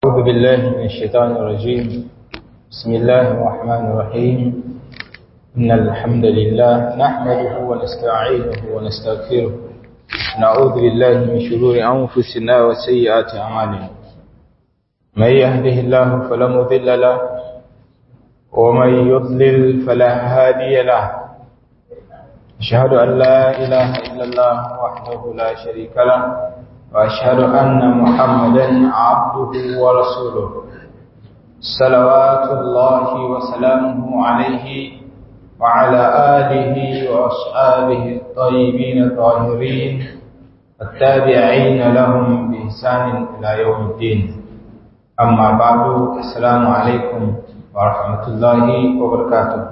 أعوذ بالله من الشيطان الرجيم بسم الله الرحمن الرحيم إن الحمد لله نحمده ونستعينه ونستغفره نعوذ بالله من شرور أنفسنا وسيئات أعمالنا من يهده الله فلا مضل له ومن يضلل فلا هادي له أشهد أن لا إله إلا الله وحده لا شريك له وأشهد أن محمدا عبده ورسوله صلوات الله وسلامه عليه وعلى آله وأصحابه الطيبين الطاهرين التابعين لهم بإحسان إلى يوم الدين أما بعد السلام عليكم ورحمة الله وبركاته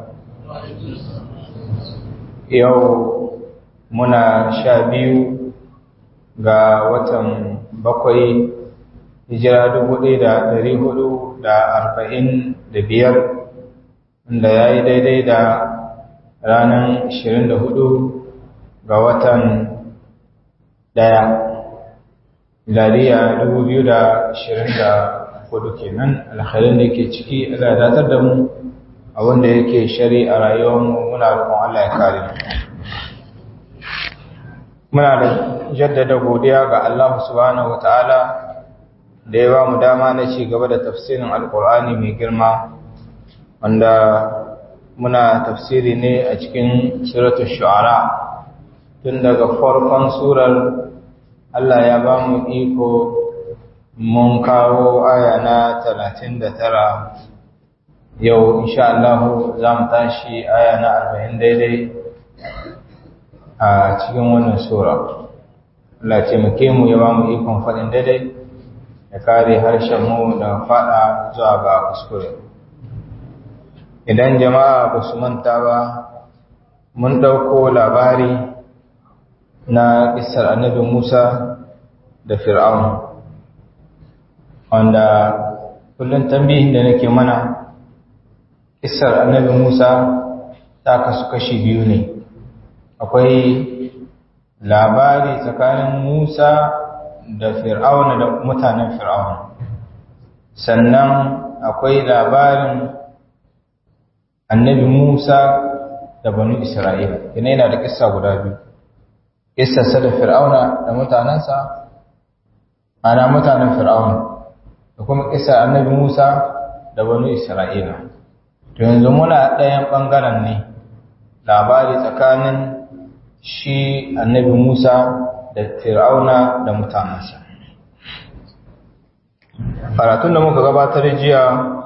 يوم منا شابيو ga watan bakwai hijira dubu ɗaya da ɗari hudu da arba'in da biyar da ya yi daidai da ranar ashirin da hudu ga watan ɗaya miladiya dubu biyu da ashirin da hudu kenan alhalin da ke ciki ala datar da mu a wanda yake shari a rayuwarmu muna roƙon Allah ya kare mu muna da jaddada godiya ga Allah subhanahu wataala da ya ba mu dama na ci gaba da tafsirin alkur'ani mai girma wanda muna tafsiri ne a cikin suratul shu'ara tun daga farkon surar Allah ya ba mu iko mun kawo aya na 39 yau insha Allah za mu tashi aya na 40 daidai a cikin wannan sura Allah taimake mu ya ba mu ikon faɗin daidai ya kare harshen mu da faɗa zuwa ga kuskure idan jama'a ba su manta ba mun ɗauko labari na ƙisar annabi Musa da Fir'aun wanda kullum tambihin da nake mana ƙisar annabi Musa ta kasu kashi biyu ne akwai labari tsakanin Musa da Fir'auna da mutanen Fir'auna sannan akwai labarin annabi Musa da banu Isra'ila yana yana da kissa guda biyu kissarsa da Fir'auna da mutanensa ana mutanen Fir'auna da kuma kissar annabi Musa da banu Isra'ila to yanzu muna ɗayan ɓangaren ne labari tsakanin shi annabi Musa da Fir'auna da mutanensa. Karatun da muka gabatar jiya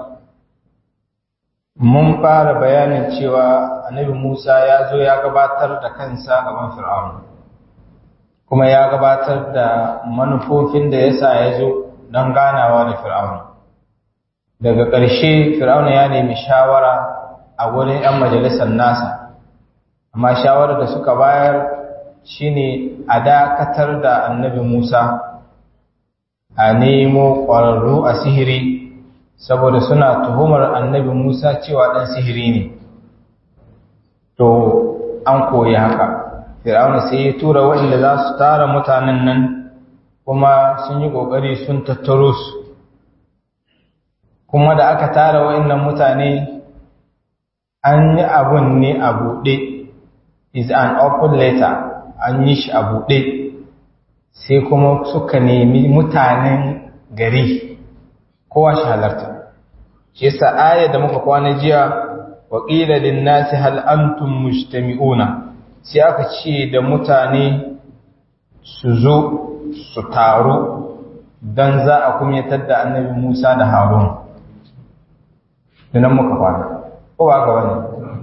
mun fara bayanin cewa annabi Musa ya zo ya gabatar da kansa gaban Fir'auna. Kuma ya gabatar da manufofin da yasa ya zo don ganawa da Fir'auna. Daga ƙarshe Fir'auna ya nemi shawara a wurin 'yan majalisar nasa. amma shawarar da suka bayar shine a dakatar da annabi Musa a nemo ƙwararru a sihiri saboda suna tuhumar annabi Musa cewa ɗan sihiri ne to an koyi haka fir'auna sai ya tura waɗanda za su tara mutanen nan kuma sun yi ƙoƙari sun tattaro su kuma da aka tara waɗannan mutane an yi abun ne a buɗe is an open letter an yi shi a buɗe sai kuma suka nemi mutanen gari kowa shi halarta shi yasa aya da muka kwana jiya wa qila lin nasi hal antum mujtami'una sai aka ce da mutane su zo su taru dan za a kumyatar da annabi Musa da Harun dinan muka kwana ko ba ga wani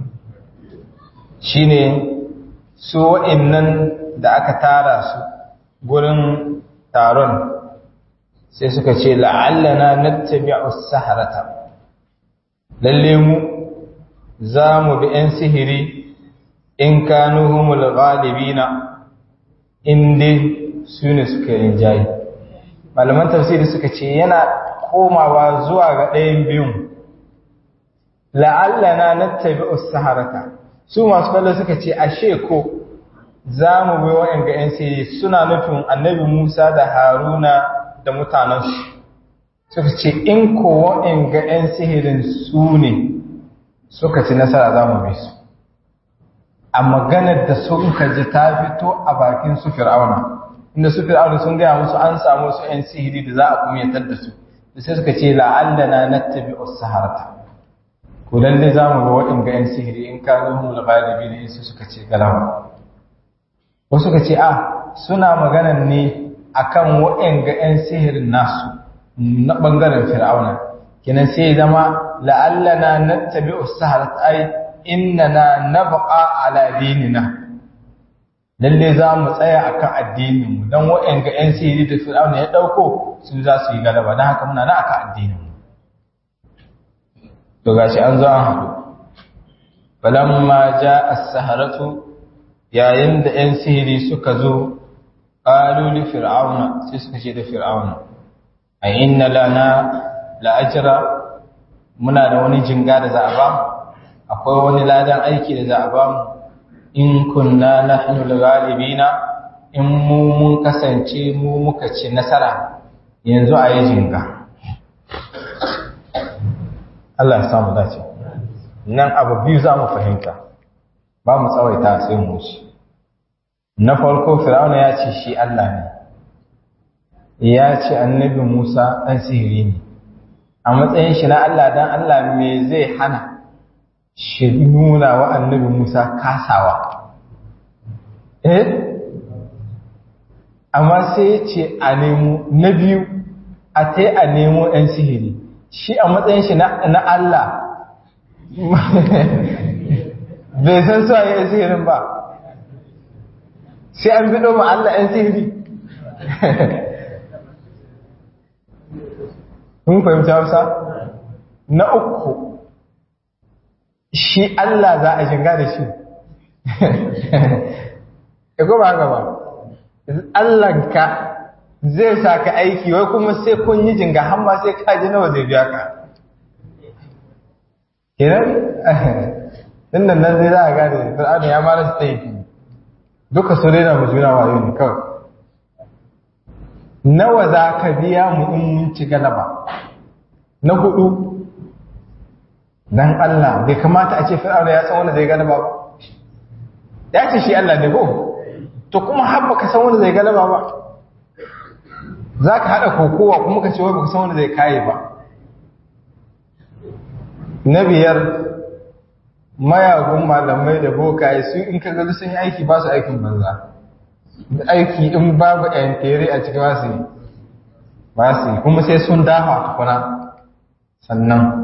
shine su wa'innan da aka tara su gurin taron sai suka ce la'allana nattabi'u saharata lalle mu za mu bi 'yan sihiri in kanu humul ghalibina inda su ne suka rinjaye malaman tafsiri suka ce yana komawa zuwa ga ɗayan biyun la'allana nattabi'u saharata su masu kallo suka ce ashe ko za mu bi wa'in ga 'yan sihiri suna nufin annabi Musa da Haruna da mutanensu suka ce in kowa in ga 'yan sihirin su ne suka ci nasara za mu bi su a maganar da sun ji ta fito a bakin su fir'auna inda su fir'auna sun gaya musu an samu su 'yan sihiri da za a kuma yantar da su da sai suka ce la'allana nattabi us-saharata ko lalle za mu ga waɗanda 'yan sihiri in ka zo mu galibi ne su suka ce galaba wasu suka ce a suna maganan ne akan waɗanda 'yan sihirin nasu na ɓangaren fir'auna kinan sai zama la'allana nattabi us-saharata ai innana nabqa ala dinina lalle za mu tsaya akan addininmu don waɗanda 'yan sihiri da fir'auna ya ɗauko su za su yi galaba don haka muna na akan addininmu to gashi an zo an haɗu falamma ja as-saharatu yayin da 'yan sihiri suka zo qalu li fir'auna sai suka ce da fir'auna a inna lana la'ajra muna da wani jinga da za a ba akwai wani ladan aiki da za a ba mu in kunna nahnu al-ghalibina in mu mun kasance mu muka ci nasara yanzu a yi jinga Allah ya samu dace nan abu biyu za mu fahimta ba mu tsawaita sai mu shi na farko fir'auna ya ce shi Allah ne ya ce annabi Musa ɗan sihiri ne a matsayin shi na Allah dan Allah me zai hana shi nuna wa annabi Musa kasawa eh amma sai ya ce a nemo na biyu a ta a nemo ɗan sihiri shi a matsayin shi na Allah bai san su a yi sihirin ba sai an biɗo ma Allah ‘yan sihiri mun fahimta wasa na uku shi Allah za a shiga da shi ya gaba gaba Allahnka zai sa ka aiki wai kuma sai kun yi jinga hamma sai kaji nawa zai biya ka kenan din nan nan zai za a gane fir'auna ya mara su taifi duka su rena mu juna wayo ne kawai nawa za ka biya mu in mun ci galaba na hudu dan Allah bai kamata a ce fir'auna ya san wanda zai galaba ba ya ce shi Allah ne ko to kuma har baka san wanda zai galaba ba za ka haɗa kokowa kuma ka ce wai baka san wanda zai kaye ba na biyar mayagun malamai da bokaye su in ka gaji sun yi aiki ba su aikin banza aiki in babu yantere a cikin wasu yi ba su yi kuma sai sun dafa tukuna sannan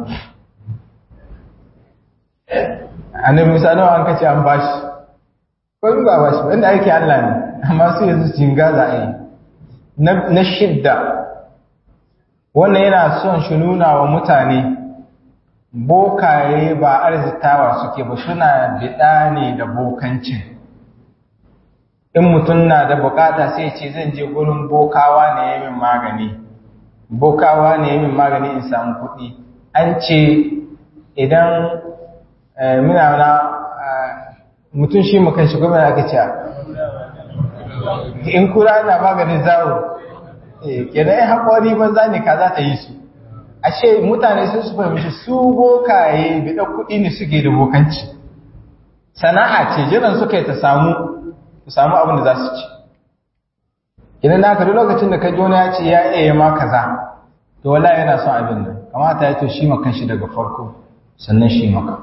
annabi musa nawa an kace an bashi ko ba bashi ba inda aiki Allah ne amma su yanzu jinga za a yi na shidda wannan yana son shi nuna wa mutane bokaye ba arzitawa suke ba suna biɗa ne da bokancin in mutum na da bukata sai ce zan je gurin bokawa ne ya min magani bokawa ne ya min magani in samu kuɗi an ce idan muna na mutum shi makan shi gwamna aka ce in kura na maganin zawo kenan ya haƙwari banza ne ka za ta yi su ashe mutane sun su fahimci su bokaye bida kuɗi ne suke da bokanci sana'a ce jiran suka yi ta samu ta samu abin da za su ci idan na duk lokacin da ka ji wani ya ce ya iya ma kaza to wala yana son abin nan kamata ya to shi makan shi daga farko sannan shi maka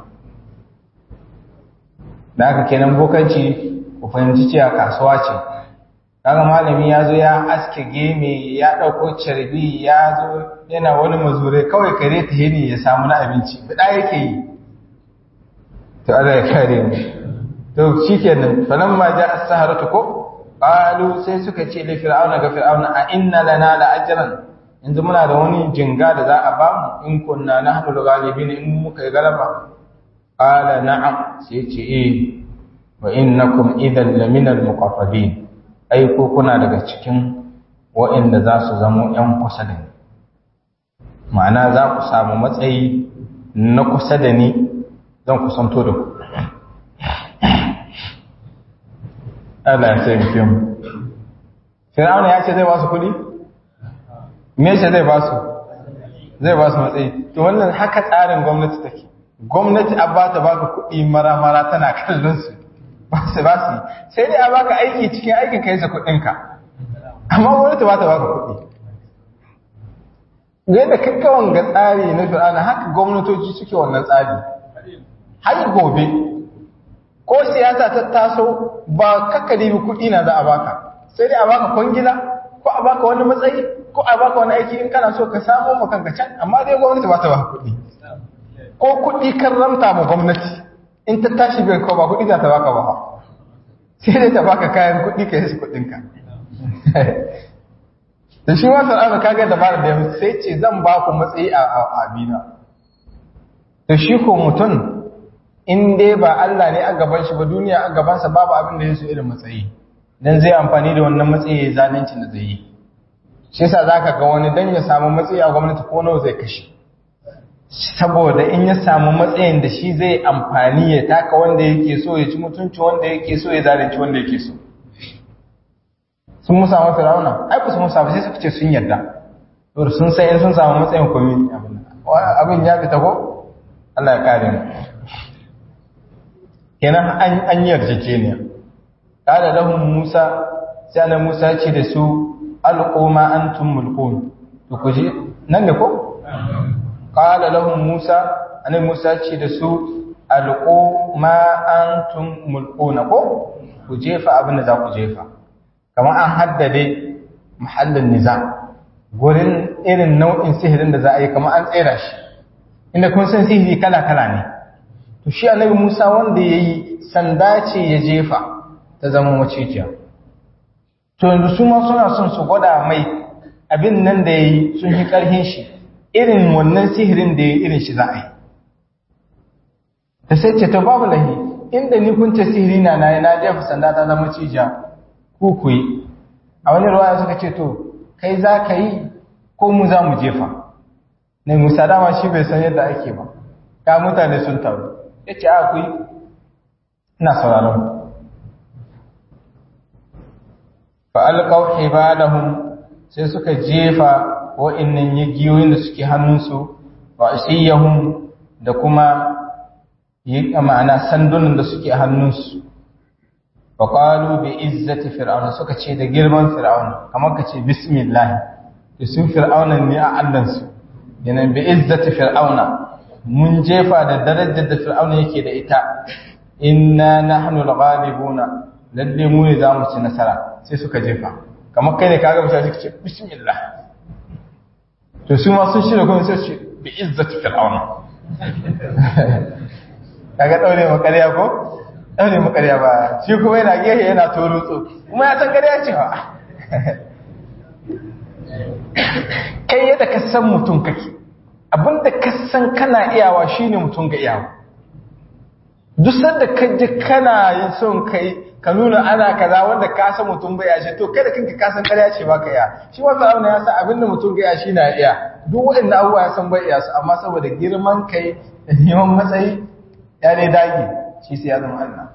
da haka kenan bokanci ku fahimci cewa kasuwa ce kaga malami ya zo ya aske geme ya ɗauko carbi ya zo yana wani mazure kawai kare ta hini ya samu na abinci bida yake yi to Allah ya kare mu to shikenan falan ma ja as-saharatu ko qalu sai suka ce li fir'auna ga fir'auna a inna lana la ajran yanzu muna da wani jinga da za a ba mu in kunna nahnu al-ghalibin in muka yi galaba qala na'am sai ce eh wa innakum idan lamina al-muqaffadin ai ko kuna daga cikin waɗanda za su zamo ‘yan kusa da ni ma'ana za ku samu matsayi na kusa da ni zan kusanto da ku Allah ya taimake mu Fir'auna ya ce zai ba su kuɗi? Me ce zai ba su? zai ba su matsayi to wannan haka tsarin gwamnati take gwamnati a bata baka kuɗi mara-mara tana kallon su ba su ba su sai dai a baka aiki cikin aikin ka yasa kuɗinka amma gwamnati ba ta baka kuɗi yadda kakkawan ga tsari na fir'ana haka gwamnatoci suke wannan tsari har gobe ko siyasa ta taso ba kakkari kuɗi na za a baka sai dai a baka kwangila ko a baka wani matsayi ko a baka wani aiki in kana so ka samu makanka can amma dai gwamnati ba ta baka kuɗi ko kuɗi kan ramta ma gwamnati in ta tashi bai ko ba kuɗi za ta baka ba sai dai ta baka kayan kuɗi ka yi su kuɗinka da shi wasu ana kaga dabarar da ya sai ce zan ba ku matsayi a abina da shi ko mutum in dai ba Allah ne a gaban shi ba duniya a gabansa babu abin da ya so irin matsayi dan zai amfani da wannan matsayi ya zalunci da zai yi shi yasa zaka ga wani dan ya samu matsayi a gwamnati ko nawa zai kashe saboda in ya samu matsayin da shi zai amfani ya taka wanda yake so ya ci mutunci wanda yake so ya zalunci wanda yake so sun musa wa firawuna ai ku sun musa ba sai suka ce sun yarda to sun sai in sun samu matsayin komi abin ya fita ko Allah ya kare mu kenan an an yarjejeniya kada lahum Musa sai annabi Musa ya ce da su alquma antum mulkun to ku je nan ne ko qala lahum Musa annabi Musa ya ce da su alquma antum mulkuna ko ku jefa abin da za ku jefa kamar an haddade muhallin niza gurin irin nau'in sihirin da za a yi kamar an tsera shi inda kun san sihiri kala-kala ne to shi annabi Musa wanda ya yi sanda ce ya jefa ta zama macijiya to yanzu su ma suna son su gwada mai abin nan da ya yi sun yi ƙarfin shi irin wannan sihirin da ya yi irin shi za a yi ta sai ce ta babu lahi inda ni kun ce sihiri na na na jefa sanda ta zama cijiya ku ku yi a wani ruwa suka ce to kai za ka yi ko mu za mu jefa ne musa dama shi bai san yadda ake ba ka mutane sun taru ya ce a ku yi ina sauraron fa'alƙau ibadahum sai suka jefa wa'innan yagiyoyin da suke hannunsu wa asiyahum da kuma yi ma'ana sandunan da suke hannunsu wa qalu bi izzati fir'auna suka ce da girman fir'auna kamar ka ce bismillah da su fir'auna ne a allansu yana bi izzati fir'auna mun jefa da darajar da fir'auna yake da ita inna nahnu al-ghalibuna lalle mu ne zamu ci nasara sai suka jefa kamar kai ne kaga mutane suka ce bismillah to su ma sun shirya kuma sai su ce bi izzati fir'auna kaga daure ma ƙarya ko daure ma ƙarya ba shi kuma yana gehe yana torutso kuma ya san ƙarya ce ba kai yadda ka san mutum kake abinda ka san kana iyawa shine mutum ga iyawa duk sanda ka ji kana yin son kai ka nuna ana kaza wanda ka san mutum bai ya to kada kanka ka san ƙarya ce ba ka iya shi wanda abu ya san abinda mutum ga iya shi na iya duk waɗanda abubuwa ya san bai iya su amma saboda girman kai da neman matsayi ya dai dage shi sai ya zama Allah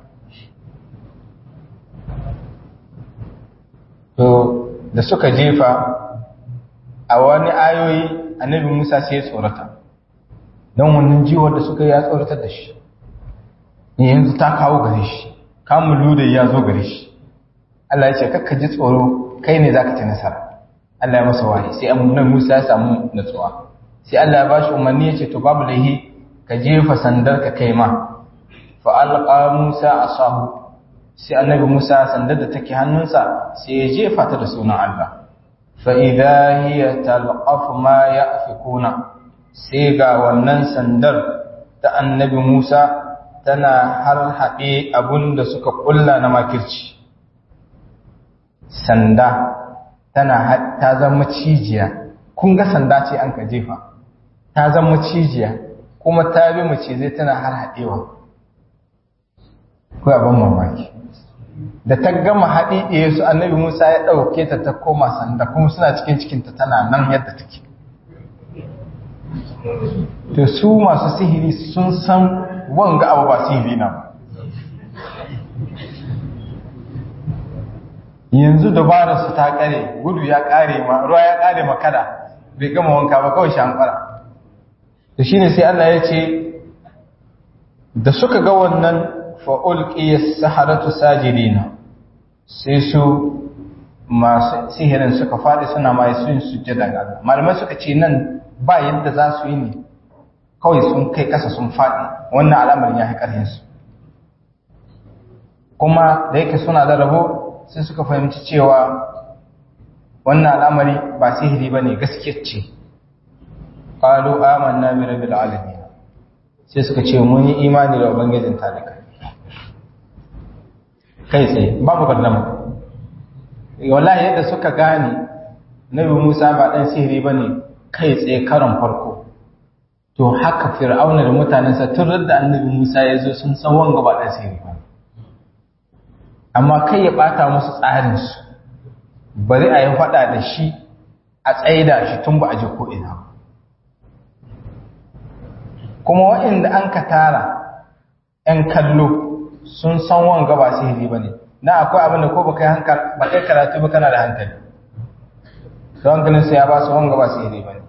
to da suka jefa a wani ayoyi annabi Musa sai ya tsorata don wannan jiwar da suka yi ya tsoratar da shi yanzu ta kawo gare shi kamun luda ya zo gare shi Allah ya ce kakka ji tsoro kai ne za ka ci nasara Allah ya masa wahi sai amunan Musa ya samu natsuwa sai Allah ya ba shi umarni ya ce to babu laihi ka jefa sandar ka kai ma fa alqa Musa asahu sai annabi Musa sandar da take hannunsa sai ya jefa ta da sunan Allah fa idha hiya talqaf ma yafikuna sai ga wannan sandar ta annabi Musa tana har haɗe abun da suka ƙulla na makirci sanda tana ta zama cijiya kun ga sanda ce an ka jefa ta zama cijiya kuma ta bi mace zai tana har haɗewa ko abin mamaki da ta gama haɗi ɗaya su annabi musa ya ɗauke ta ta koma sanda kuma suna cikin cikinta tana nan yadda take to su masu sihiri sun san wanga abu ba sihiri na ba yanzu dabararsu ta kare gudu ya kare ma ruwa ya kare ma kada bai gama wanka ba kawai shankara to shine sai Allah ya ce da suka ga wannan fa'ulƙiyar saharatu sajidina sai su masu sihirin suka faɗi suna mai sun sujjada ga Allah malamai suka ce nan ba yadda za su yi ne kawai sun kai ƙasa sun faɗi wannan al'amarin ya haƙarhin su kuma da yake suna da rabo sai suka fahimci cewa wannan al'amari ba sihiri ba ne gaskiyar ce ƙalu amanna bi rabbil alamin sai suka ce mun yi imani da ubangijin talika kai tsaye babu gardama wallahi yadda suka gane nabi Musa ba dan sihiri bane kai tsaye karon farko to haka fir'auna da mutanensa tun da annabi Musa ya zo sun san wanga ba dan sihiri ba amma kai ya bata musu tsarin su bari a yi fada da shi a tsaida shi tun ba a ji ko ina ba kuma waɗanda an ka tara ‘yan kallo sun san wanga ba sihiri ba ne na akwai abin da ko ba kai hankali ba kai karatu ba kana da hankali don ganin su ya ba su wanga ba sihiri ba ne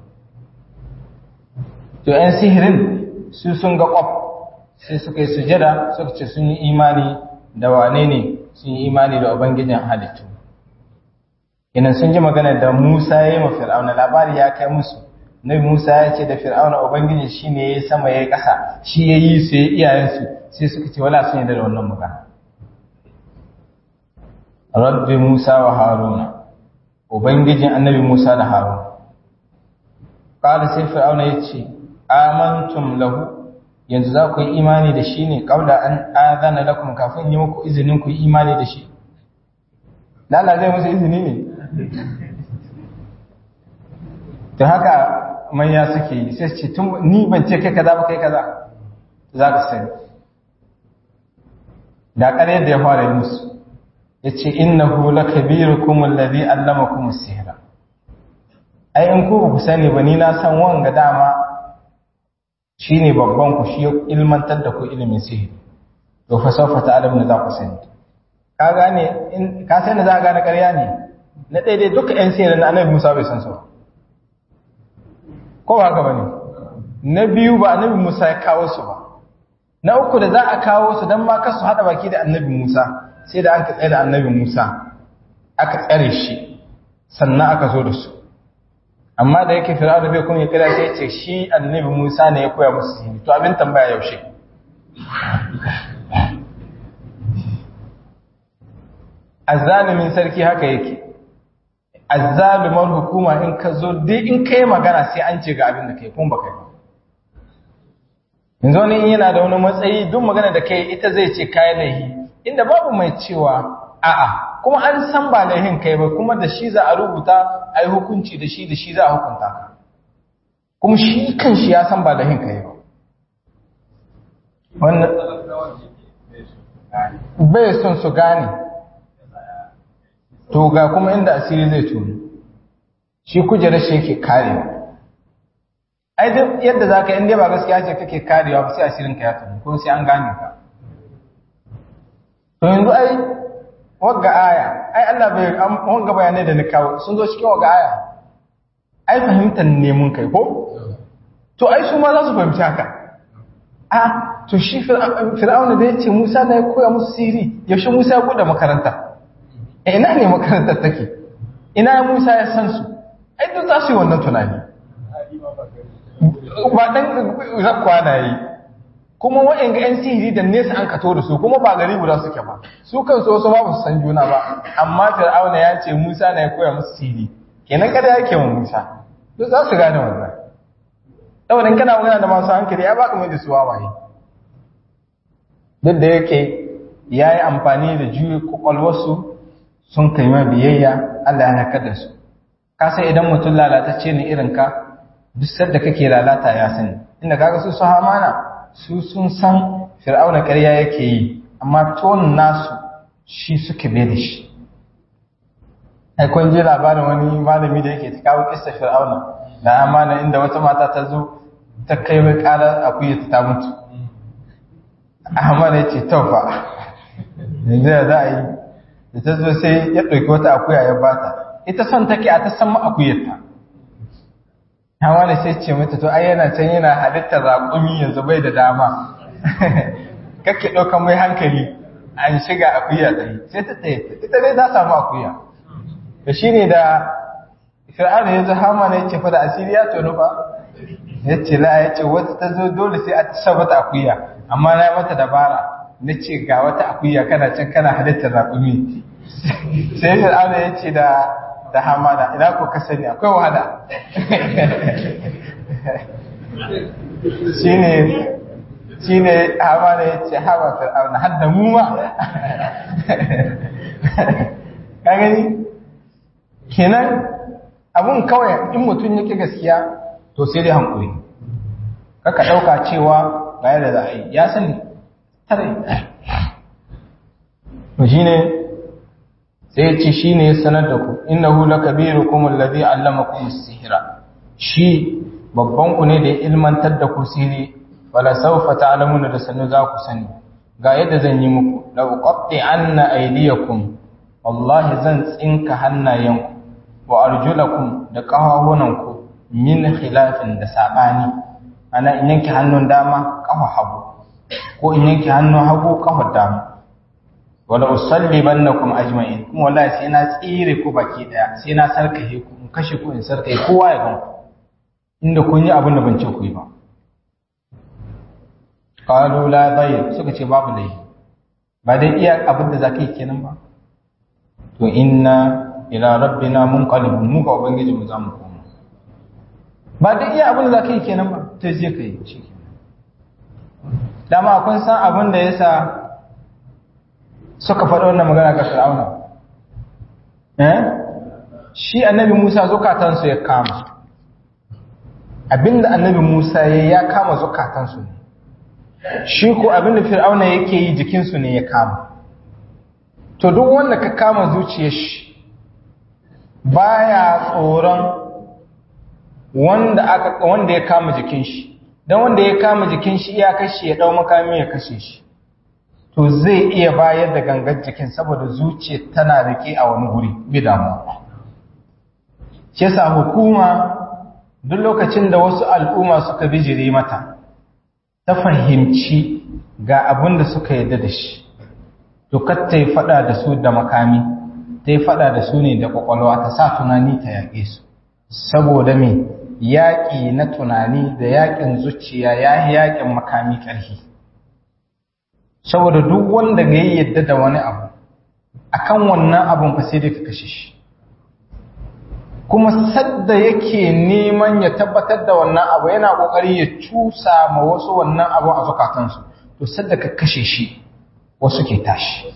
to ‘yan sihirin su sun ga ƙwaf sai suka yi sujada suka ce sun yi imani da wane ne sun yi imani da ubangijin halittu inan sun ji magana da musa ya yi ma fir'auna labari ya kai musu Nabi Musa ya ce da Fir'auna Ubangiji shi ne ya sama ya yi ƙasa, shi ya yi su ya iyayensu, sai suka ce wala sun yi da wannan magana. Rabbi Musa wa Haruna, Ubangijin annabi Musa da Haruna. Ƙada sai Fir'auna ya ce, Amantum lahu, yanzu za ku yi imani da shi ne, ƙaula an azana lakum kafin yi muku izinin ku yi imani da shi. Lala zai musu izini ne? ta haka manya suke yi sai ce tun ni ban ce kai kaza ba kai kaza za ka sani da ƙaryar da ya fara yi musu ya ce innahu lakabirukum alladhi allamakum as-sihra ai in ku ku sani ba ni na san wanga dama shine babban ku shi ya ilmantar da ku ilimin sihiri to fa sawfa ta'lamu za ku sani ka gane in ka sani za ka gane ƙarya ne na daidai duka ƴan sihirin na annabi Musa bai san su ba ko ba haka bane na biyu ba annabi Musa ya kawo su ba na uku da za a kawo su dan ma kasu hada baki da annabi Musa sai da aka tsare da annabi Musa aka tsare shi sannan aka zo da su amma da yake fir'auna bai kuma ya kira sai ya ce shi annabi Musa ne ya koya musu sihiri to abin tambaya yaushe azzalimin sarki haka yake azzalumar hukuma in ka zo dai in kai magana sai an ce ga abin da kai kuma ba kai yanzu wani yana da wani matsayi duk magana da kai ita zai ce kayan laihi inda babu mai cewa a'a kuma an san ba laihin kai ba kuma da shi za a rubuta a yi hukunci da shi da shi za a hukunta ka kuma shi kan shi ya san ba laihin kai ba wannan bai son su gane to ga kuma inda asiri zai tuni shi kujerar shi yake karewa ai duk yadda za ka inda ba gaskiya ce kake karewa ba sai asirin ka ya tuni ko sai an gane ka to yanzu ai wagga aya ai Allah bai wagga bayanai da ni kawo sun zo cikin wagga aya ai fahimtar ne mun kai ko to ai su ma za su fahimci haka a to shi fir'auna da ya ce Musa na ya koya musu siri yaushe Musa ya buɗe makaranta ina ne makarantar take ina Musa ya san su ai duk za su yi wannan tunani ba dan zakwa na yi kuma wa'in ga 'yan sihiri da nesa an kato da su kuma ba gari guda suke ba su kansu wasu ba su san juna ba amma fir'auna ya ce Musa na ya koya musu sihiri kenan kada yake wa Musa duk za su gane wannan saboda kana magana da masu hankali ya baka mai da su wawaye duk da yake ya yi amfani da juyi kwakwalwarsu sun kai ma biyayya Allah ya haƙar da su ka sai idan mutum lalatacce ne irin ka duk sadda kake lalata ya sani inda kaga su su hamana su sun san fir'auna ƙarya yake yi amma ton nasu shi suke bai da shi ai kun ji labarin wani malami da yake ta kawo kissa fir'auna da amana inda wata mata ta zo ta kai mai ƙara akuya ta mutu amana ya ce taufa yanzu ya za a yi da ta zo sai ya ɗauki wata akuya ya bata ita son take a ta san akuyarta hawa da sai ce mata to ai yana can yana halittar raƙumi yanzu bai da dama kake ɗaukan mai hankali an shiga akuya tsaye sai ta tsaye ita dai ta samu akuya da shi ne da fir'auna ya zo hama ne ce fa da asiri ya tonu ba ya ce la ya ce wata ta zo dole sai a sa mata akuya amma na mata dabara na ce ga wata akuya kana can kana halittar raƙumi sai fir'auna ya ce da da hamada ina ko ka sani akwai wahala shine shine hamada ya ce hawa fir'auna har da mu ma ka gani kenan abun kawai in mutum yake gaskiya to sai dai hankuri kaka ɗauka cewa ga yadda za a yi ya sani tare to shine sai ya ce shi ne ya sanar da ku innahu lakabirukum alladhi allamakum as-sihra shi babban ku ne da ya ilmantar da ku sihiri wala sawfa ta'lamuna da sanu za ku sani ga yadda zan yi muku la uqatti anna aydiyakum wallahi zan tsinka hannayenku wa arjulakum da ƙafafunanku min khilafin da sabani ana in yanke hannun dama ƙafa hagu ko in yanke hannun hagu ƙafa dama wala usallibannakum ajma'in kuma wallahi sai na tsire ku baki daya sai na sarkahe ku in kashe ku in sarkahe kowa ya gan ku inda kun yi abin da ban ce ku yi ba qalu la dayr suka ce babu dai ba dai iya abin da zaka yi kenan ba to inna ila rabbina munqalibun mu ga ubangiji mu zamu koma ba dai iya abin da zaka yi kenan ba to je ka yi shi dama kun san abin da yasa suka faɗi wannan magana ga Fir'auna eh shi annabi Musa zukatansu ya kama abinda annabi Musa ya ya kama zukatansu ne shi ko abinda Fir'auna yake yi jikinsu ne ya kama to duk wanda ka kama zuciyar shi baya tsoron wanda aka wanda ya kama jikin shi dan wanda ya kama jikin shi iya kashe ya dau makami ya kashe shi to zai iya bayar da gangar jikin saboda zuciya tana rike a wani guri bi damuwa shi yasa hukuma duk lokacin da wasu al'umma suka bijire mata ta fahimci ga abin da suka yarda da shi to kar ta yi fada da su da makami ta yi fada da su ne da kwakwalwa ta sa tunani ta yaƙe su saboda me yaƙi na tunani da yaƙin zuciya ya yi yaƙin makami ƙarfi saboda duk wanda ga yi yadda da wani abu akan wannan abun fa sai dai ka kashe shi kuma sadda yake neman ya tabbatar da wannan abu yana kokari ya cusa ma wasu wannan abu a zukatansu to sadda ka kashe shi wasu ke tashi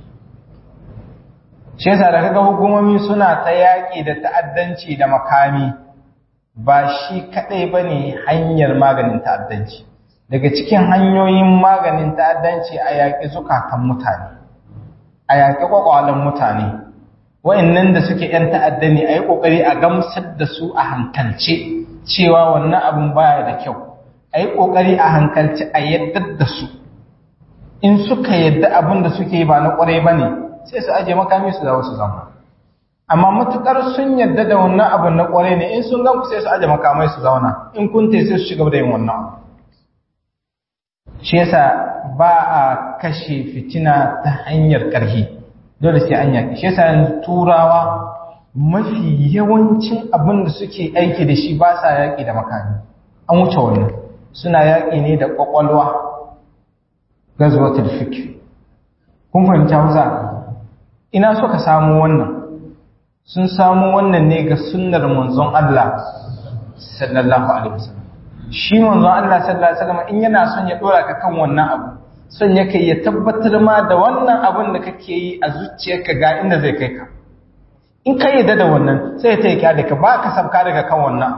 shi yasa da kaga hukumomi suna ta yaƙi da ta'addanci da makami ba shi kadai bane hanyar maganin ta'addanci daga cikin hanyoyin maganin ta'addanci a yaƙi zukatan mutane a yaƙi ƙwaƙwalen mutane wa'annan da suke ‘yan ta'adda ne a yi ƙoƙari a gamsar da su a hankalce cewa wannan abin baya da kyau a yi ƙoƙari a hankalce a yadda da su in suka yadda abin da suke ba na ƙwarai ba ne sai su aje makami su dawo su zama amma matuƙar sun yadda da wannan abin na ƙwarai ne in sun gan ku sai su aje makamai su zauna in kun sai su shiga da yin wannan abu shi yasa ba a kashe fitina ta hanyar ƙarfi dole sai an yaƙi shi yasa yanzu turawa mafi yawancin abin da suke aiki da shi ba sa yaƙi da makami an wuce wannan suna yaƙi ne da ƙwaƙwalwa gazwatul fikr kun fahimci hausa ina suka samu wannan sun samu wannan ne ga sunnar manzon Allah sallallahu alaihi wasallam shi manzon Allah sallallahu alaihi wasallam in yana son ya dora ka kan wannan abu son yake ya tabbatar ma da wannan abin da kake yi a zuciyarka ga inda zai kai ka in ka yi da wannan sai ta yi da ka ba ka sabka daga kan wannan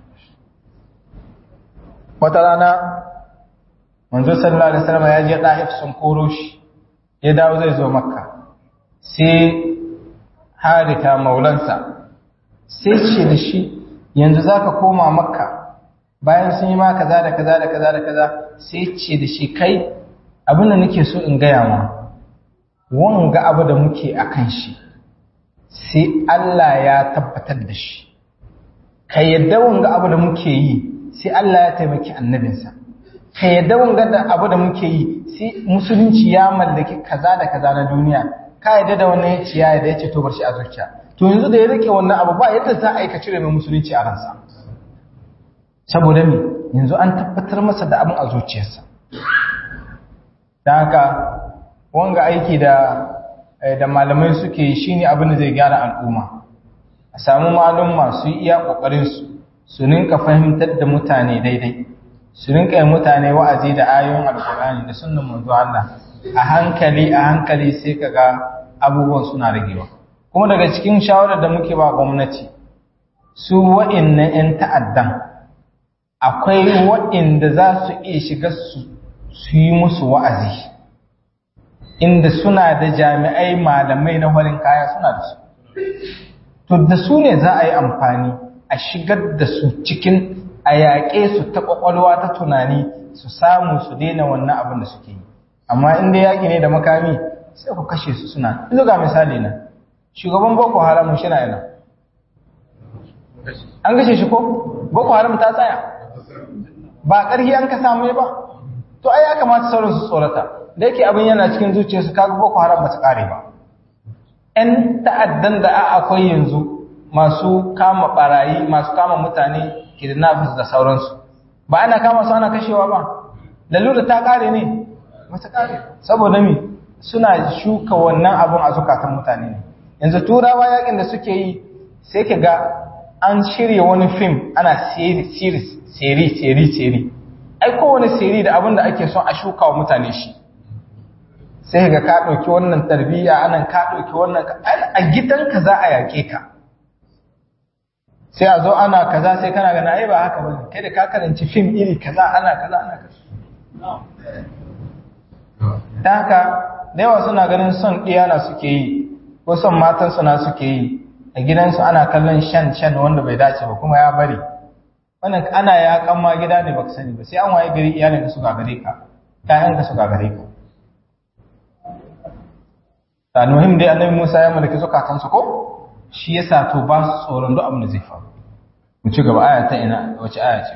wata rana manzo sallallahu alaihi wasallam ya je da'if sun koro shi ya dawo zai zo makka sai harita maulansa sai ce da shi yanzu zaka koma makka bayan sun yi ma kaza da kaza da kaza da kaza sai ce da shi kai abin da nake so in gaya ma wanga abu da muke a kan shi sai Allah ya tabbatar da shi ka yadda wanga abu da muke yi sai Allah ya taimaki annabinsa ka yadda wanga da abu da muke yi sai musulunci ya mallaki kaza da kaza na duniya ka yadda da wannan ya ciya da ya ce to bar shi a zuciya to yanzu da ya rike wannan abu ba yadda za a yi ka cire mai musulunci a ransa saboda me yanzu an tabbatar masa da abin a zuciyarsa don haka wanga aiki da da malamai suke yi shine abin da zai gyara al'umma a samu malumma su yi iya kokarin su su ninka fahimtar da mutane daidai su rinka yi mutane wa'azi da ayoyin alkur'ani da sunnan manzo Allah a hankali a hankali sai kaga abubuwan suna ragewa kuma daga cikin shawarar da muke ba gwamnati su wa'innan 'yan ta'addan akwai wa'inda za su iya shiga su yi musu wa'azi inda suna da jami'ai malamai na warin kaya suna da su to da su ne za a yi amfani a shigar da su cikin a yaƙe su ta ƙwaƙwalwa ta tunani su samu su daina wannan abin da suke yi amma inda yaƙi ne da makami sai ku kashe su suna yanzu ga misali na shugaban boko haram shi na yana an kashe shi ko boko haram ta tsaya ba ƙarfi an ka samu ba to ai ya kamata sauran su tsorata da yake abin yana cikin zuciyarsu kaga boko haram ba ta ƙare ba 'yan ta'addan da a akwai yanzu masu kama barayi masu kama mutane kidnappers da sauransu ba ana kama su ana kashewa ba lalura ta kare ne ba ta kare saboda me suna shuka wannan abun a zukatan mutane ne yanzu turawa yakin da suke yi sai ka ga an shirya wani fim ana series seri seri seri ai kowane seri da abin da ake son a shuka wa mutane shi sai ga ka ɗauki wannan tarbiyya anan ka ɗauki wannan a gidanka za a yaƙe ka sai a zo ana kaza sai kana gana ai ba haka bane kai da ka karanci fim iri kaza ana kaza ana kaza dan haka da yawa suna ganin son na suke yi ko son matan na suke yi a gidansu ana kallon shan shan wanda bai dace ba kuma ya bari wannan ana ya ma gida ne baka sani ba sai an waye gari iyalin su gagare ka ƴaƴan ka su gagare ka ta muhim dai annabi Musa ya mallaki zukatansu ko shi yasa to ba su tsoron duk abin da zai faru mu ci gaba aya ta ina wace aya ce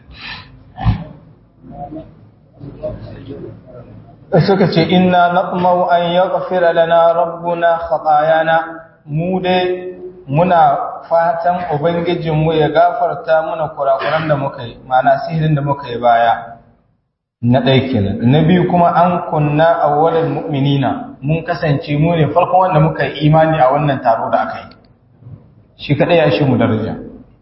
suka ce inna natmau an yaghfira lana rabbuna khatayana mu dai muna fatan ubangijinmu ya gafarta mana kurakuran da muka yi ma'ana sihirin da muka yi baya na ɗaya kenan na biyu kuma an kunna awwalal mu'minina mun kasance mu ne farkon wanda muka yi imani a wannan taro da aka yi shi kaɗai ya shi mu daraja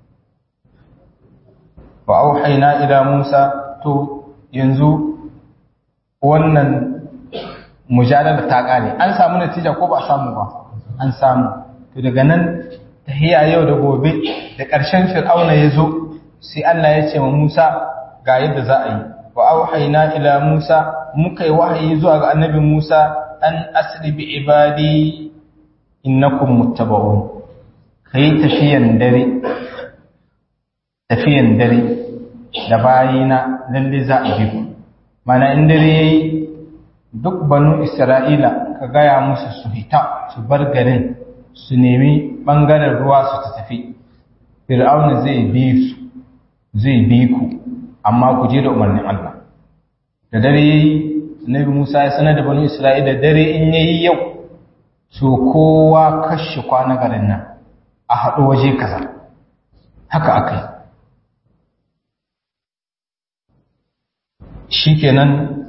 wa auhaina ila Musa to yanzu wannan mujadala ta kare an samu natija ko ba a samu ba an samu to daga nan tahiya yau da gobe da ƙarshen fir'auna ya zo sai Allah ya ce wa Musa ga yadda za a yi wa auhaina ila Musa muka yi wahayi zuwa ga annabi Musa an asri bi ibadi innakum muttaba'un kai tafiyan dare tafiyan dare da bayina lalle za a bi ku mana in dare yayi duk banu Isra'ila ka gaya musu su hita su bar garin su nemi bangaren ruwa su ta tafi Fir'auna zai bi su zai bi ku amma ku je da umarnin Allah da dare yayi Nabi Musa ya sanar da banu Isra'ila dare in yayi yau so kowa kashe kwana garin nan a haɗo waje kaza haka akai shikenan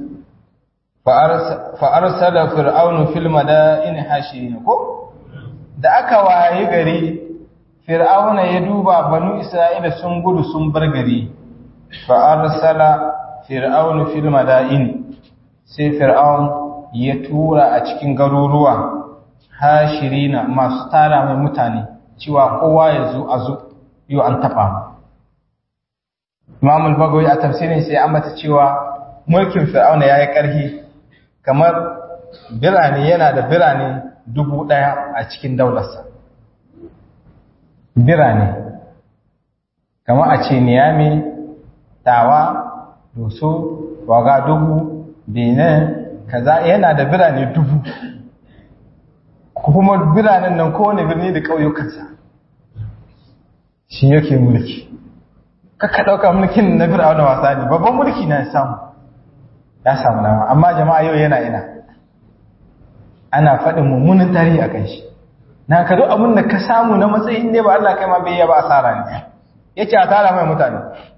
fa'arsala fir'aunu fil madaini hashirin ko da aka waye gari fir'auna ya duba banu isra'ila sun gudu sun bar gari fa'arsala fir'aunu fil madaini sai fir'aun ya tura a cikin garuruwa hashirina masu tara mai mutane cewa kowa ya zo a zo yau an taɓa Imam al-Bagawi a tafsirin sai an mata cewa mulkin Fir'auna yayi ƙarfi kamar birane yana da birane dubu ɗaya a cikin daularsa. Birane kamar a ce Niyami, Tawa, Doso, Wagadugu, Benin, kaza yana da birane dubu. Kuma biranen nan kowane birni da ƙauyukansa. shi yake mulki kaka ɗauka mulkin na fir'auna wasa ne babban mulki na samu ya samu nama amma jama'a yau yana ina ana faɗin mummunan tarihi a kan shi na ka duk abin da ka samu na matsayin ne ba Allah kai ma bai yaba asara ne ya ce a tara mai mutane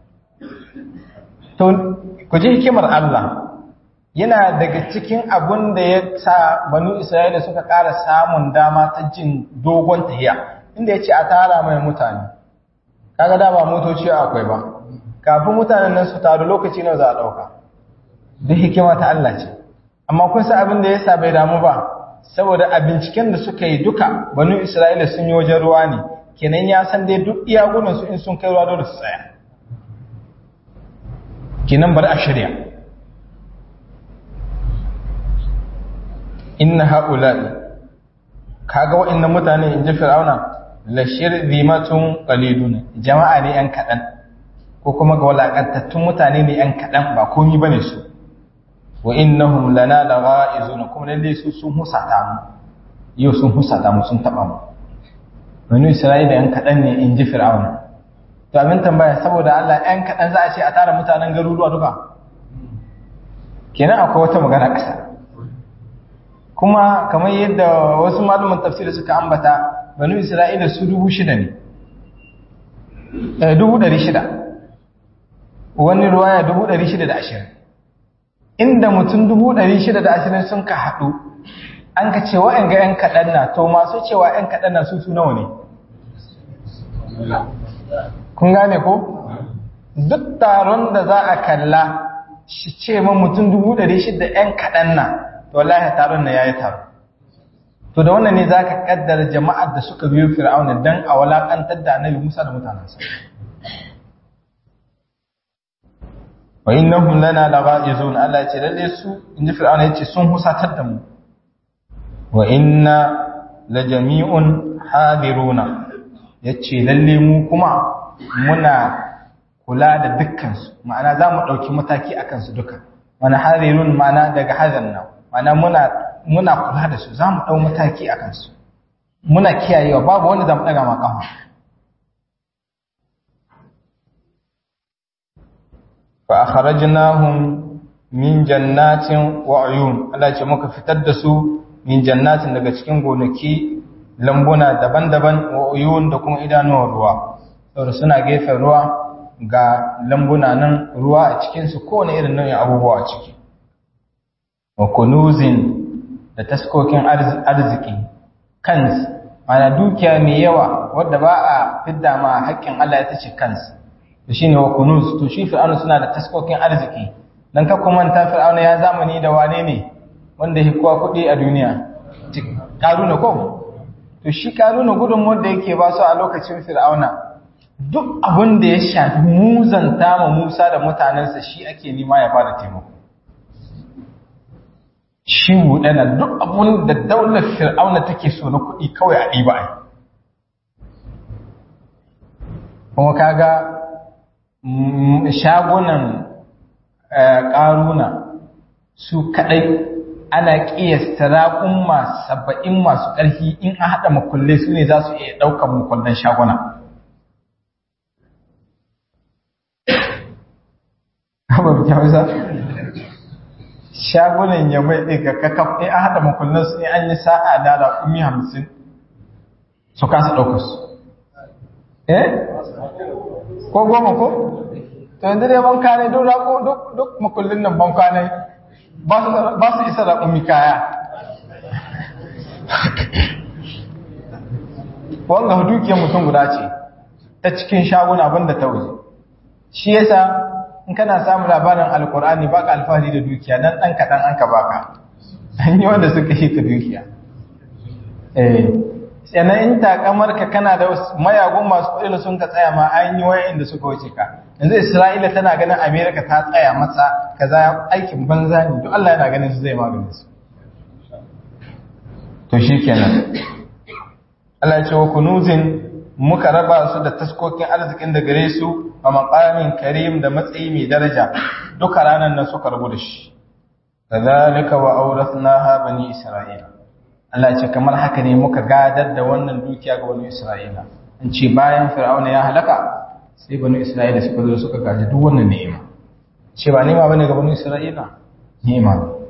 to ku ji hikimar Allah yana daga cikin abin da ya sa banu Isra'ila suka ƙara samun dama ta jin dogon tahiya inda ya ce a tara mai mutane kaga da ba motoci akwai ba kafin mutanen nan su taru lokaci nawa za a ɗauka duk hikima ta Allah ce amma kun san abin da ya sa bai damu ba saboda a binciken da suka yi duka banu Isra'ila sun yi wajen ruwa ne kenan ya san dai duk iya gudun su in sun kai ruwa dole su tsaya kenan bari a shirya inna haula'i kaga wa'annan mutane in ji fir'auna la shirzimatun qalilun jama'a ne yan kadan ko kuma ga walakantattun mutane ne yan kadan ba komai bane su wa innahum lana lagha'izun kuma lalle su sun husata mu yau sun husata mu sun taba mu banu isra'ila yan kadan ne in ji fir'auna to abin tambaya saboda Allah yan kadan za a ce a tara mutanen garuruwa duka kenan akwai wata magana kasa kuma kamar yadda wasu malaman tafsiri suka ambata banu isra'ila su dubu shida ne dubu ɗari shida wani ruwaya dubu ɗari shida da ashirin inda mutum dubu ɗari shida da ashirin sun ka haɗu an ka ce wa'yan ga 'yan kaɗan na to masu cewa 'yan kaɗan na su su nawa ne kun gane ko duk taron da za a kalla shi ce ma mutum dubu ɗari shida 'yan kaɗan na to wallahi taron na yayi taro to da wannan ne zaka kaddara jama'ar da suka biyo fir'auna dan a walakantar da annabi Musa da mutanansa wa innahum lana laghaizun Allah ya ce lalle su inji fir'auna yace sun husatar da mu wa inna la jami'un hadiruna yace lalle mu kuma muna kula da dukkan su ma'ana za mu dauki mataki akan su duka mana hadirun ma'ana daga hazanna mana muna muna kula da su za mu ɗau mataki a kansu muna kiyayewa babu wanda za mu ɗaga makawa fa akhrajnahum min jannatin wa uyun Allah ce muka fitar da su min jannatin daga cikin gonaki lambuna daban-daban wa uyun da kuma idanuwar ruwa saboda suna gefen ruwa ga lambuna nan ruwa a cikinsu kowane irin nau'in abubuwa a ciki wa kunuzin da taskokin arziki kans mana dukiya mai yawa wadda ba a fidda ma haƙƙin Allah ya tace kans to shine wa kunuz to shi fir'auna suna da taskokin arziki dan ka kuma ta fir'auna ya zamani da wane ne wanda ya kowa kuɗi a duniya karuna ko to shi karuna gudun wanda yake ba su a lokacin fir'auna duk abin da ya shafi muzanta ma Musa da mutanensa shi ake nema ya bada taimako shi buɗana duk abun da daular fir'auna take so na kuɗi kawai a ɗiba ai kuma kaga shagunan ƙaruna su kaɗai ana ƙiyasta raƙun saba'in masu ƙarfi in an haɗa makulle su ne za su iya ɗaukar makullen shaguna shagunan ya mai ɗiga kakaf ɗin an haɗa makullin su ne an yi sa'a da raƙumi hamsin su kasa ɗaukar su eh ko goma ko to yanzu dai banka ne duk raƙo duk makullin nan banka ne ba su isa raƙumi kaya wanga dukiyar mutum guda ce ta cikin shaguna banda ta waje shi yasa in kana samun labarin alkur'ani baka alfahari da dukiya dan dan kadan an ka baka an yi wanda suka yi ka dukiya eh sannan in takamar ka kana da mayagun masu kuɗi da sun ka tsaya ma an yi wayan da suka wuce ka yanzu Isra'ila tana ganin America ta tsaya masa kaza aikin banza ne duk Allah yana ganin su zai maganin su to shikenan Allah ya ce wa kunuzin muka raba su da taskokin arzikin da gare su a maqamin karim da matsayi mai daraja duka ranar nan suka rabu da shi kadhalika wa awrathnaha bani isra'ila Allah ce kamar haka ne muka gadar da wannan dukiya ga bani isra'ila an ce bayan fir'auna ya halaka sai banu isra'ila suka zo suka gaji duk wannan ni'ima ce ba ni'ima bane ga banu isra'ila ni'ima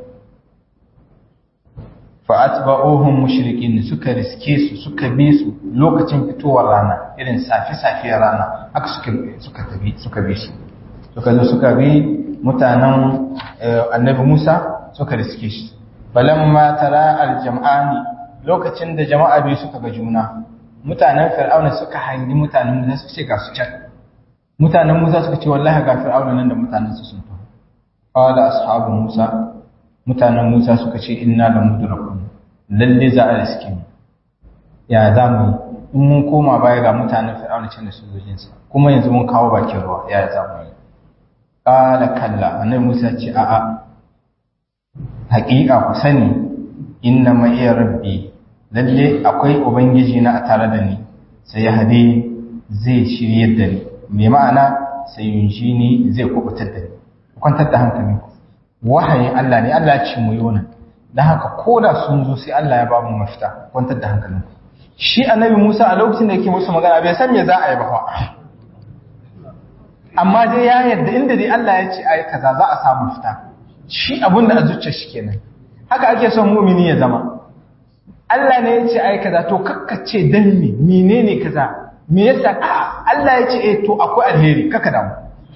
fa atba'uhum mushrikin suka riske su suka bi su lokacin fitowar rana irin safi safiyar rana haka suka suka tabi suka bi su suka zo suka bi mutanen annabi Musa suka riske shi balamma tara aljam'ani lokacin da jama'a biyu suka ga juna mutanen fir'auna suka hangi mutanen Musa suka ce ga su can mutanen Musa suka ce wallahi ga fir'auna nan da mutanen su sun taho qala ashabu Musa mutanen Musa suka ce inna la mudrakun lalle za a riske mu ya za mu in mun koma baya ga mutanen fir'auna can da sojojin sa kuma yanzu mun kawo bakin ruwa ya za mu yi qala kalla annabi Musa ce a'a haƙiƙa ku sani inna ma iya rabbi lalle akwai ubangiji na a tare da ni sai ya hade zai shiryar da ni mai ma'ana sai yunshi ni zai kubutar da ni kwantar da hankali wahayin Allah ne Allah ya ce mu yona dan haka koda sun zo sai Allah ya ba mu mafita kwantar da hankalin shi annabi Musa a lokacin da yake musu magana bai san me za a yi ba fa amma dai ya yarda inda dai Allah ya ce ai kaza za a samu mafita shi abin da a zuciya shi kenan haka ake son mumini ya zama Allah ne ya ce ai kaza to kakkace dan me menene kaza me yasa Allah ya ce eh to akwai alheri kaka damu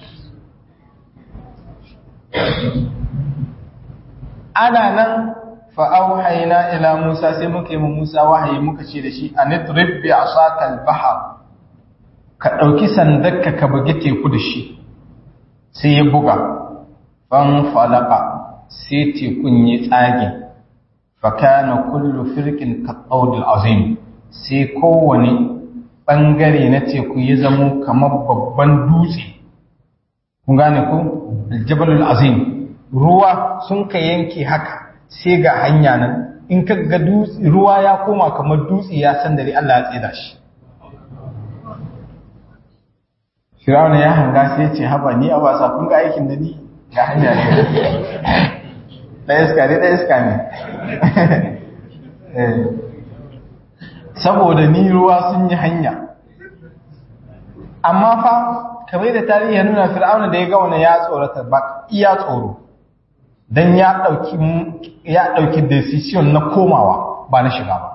ana nan fa auhayna ila Musa sai muka yi mu Musa wahayi muka ce da shi anidrib bi asaka al-bahr ka dauki sandarka ka bugi teku da shi sai ya buga fan falaka sai tekun ya tsage fakana kullu firqin kaɗaudil azim sai kowane ɓangare na teku ya zamo kamar babban dutse kun gane ku aljabalul azim ruwa sun ka yanke haka sai ga hanya nan in ka ga ruwa ya koma kamar dutse ya san dare Allah ya tseda shi Firawuna ya hanga sai ce haba ni a wasa kun ga aikin da ni ga hanya ne ɗaya iska ne ɗaya iska ne saboda ni ruwa sun yi hanya amma fa kamar da tarihi ya nuna fir'auna da ya ga wani ya tsorata ba iya tsoro don ya ɗauki ya ɗauki decision na komawa ba na shiga ba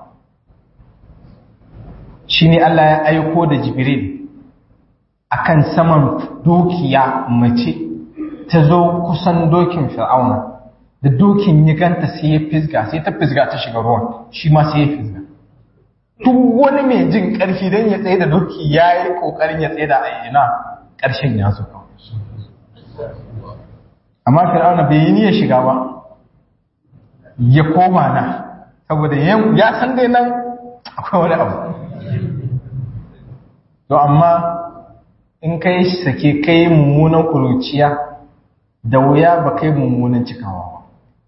shi ne Allah ya aiko da jibril akan saman dokiya mace ta zo kusan dokin fir'auna da dokin ya ganta sai ya fisga sai ta fisga ta shiga ruwan shi ma sai ya fisga duk wani mai jin ƙarfi don ya tsaye da doki ya yi ƙoƙarin ya tsaye da ayyana ƙarshen ya zo amma fir'auna bai yi niyyar shiga ba ya koma na saboda ya san dai nan akwai wani abu to amma in kai sake kai mummunan kuruciya da wuya ba kai mummunan cikawa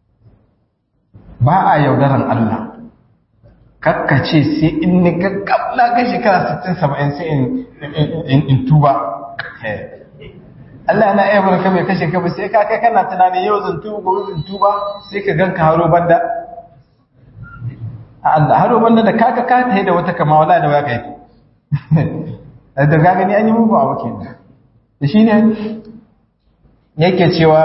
ba a yaudaran Allah kakkace sai in ni gaggab na ga shekara 60-70 sai in tuba Allah yana iya barka mai kashe ka ba sai ka kai kana tunanin yau zan tuba gobe zan tuba sai ka ganka haro banda a Allah haro banda da kaka ka ta da wata kama wala da waya kai da ga gani an yi mugu a wakil da shi ne yake cewa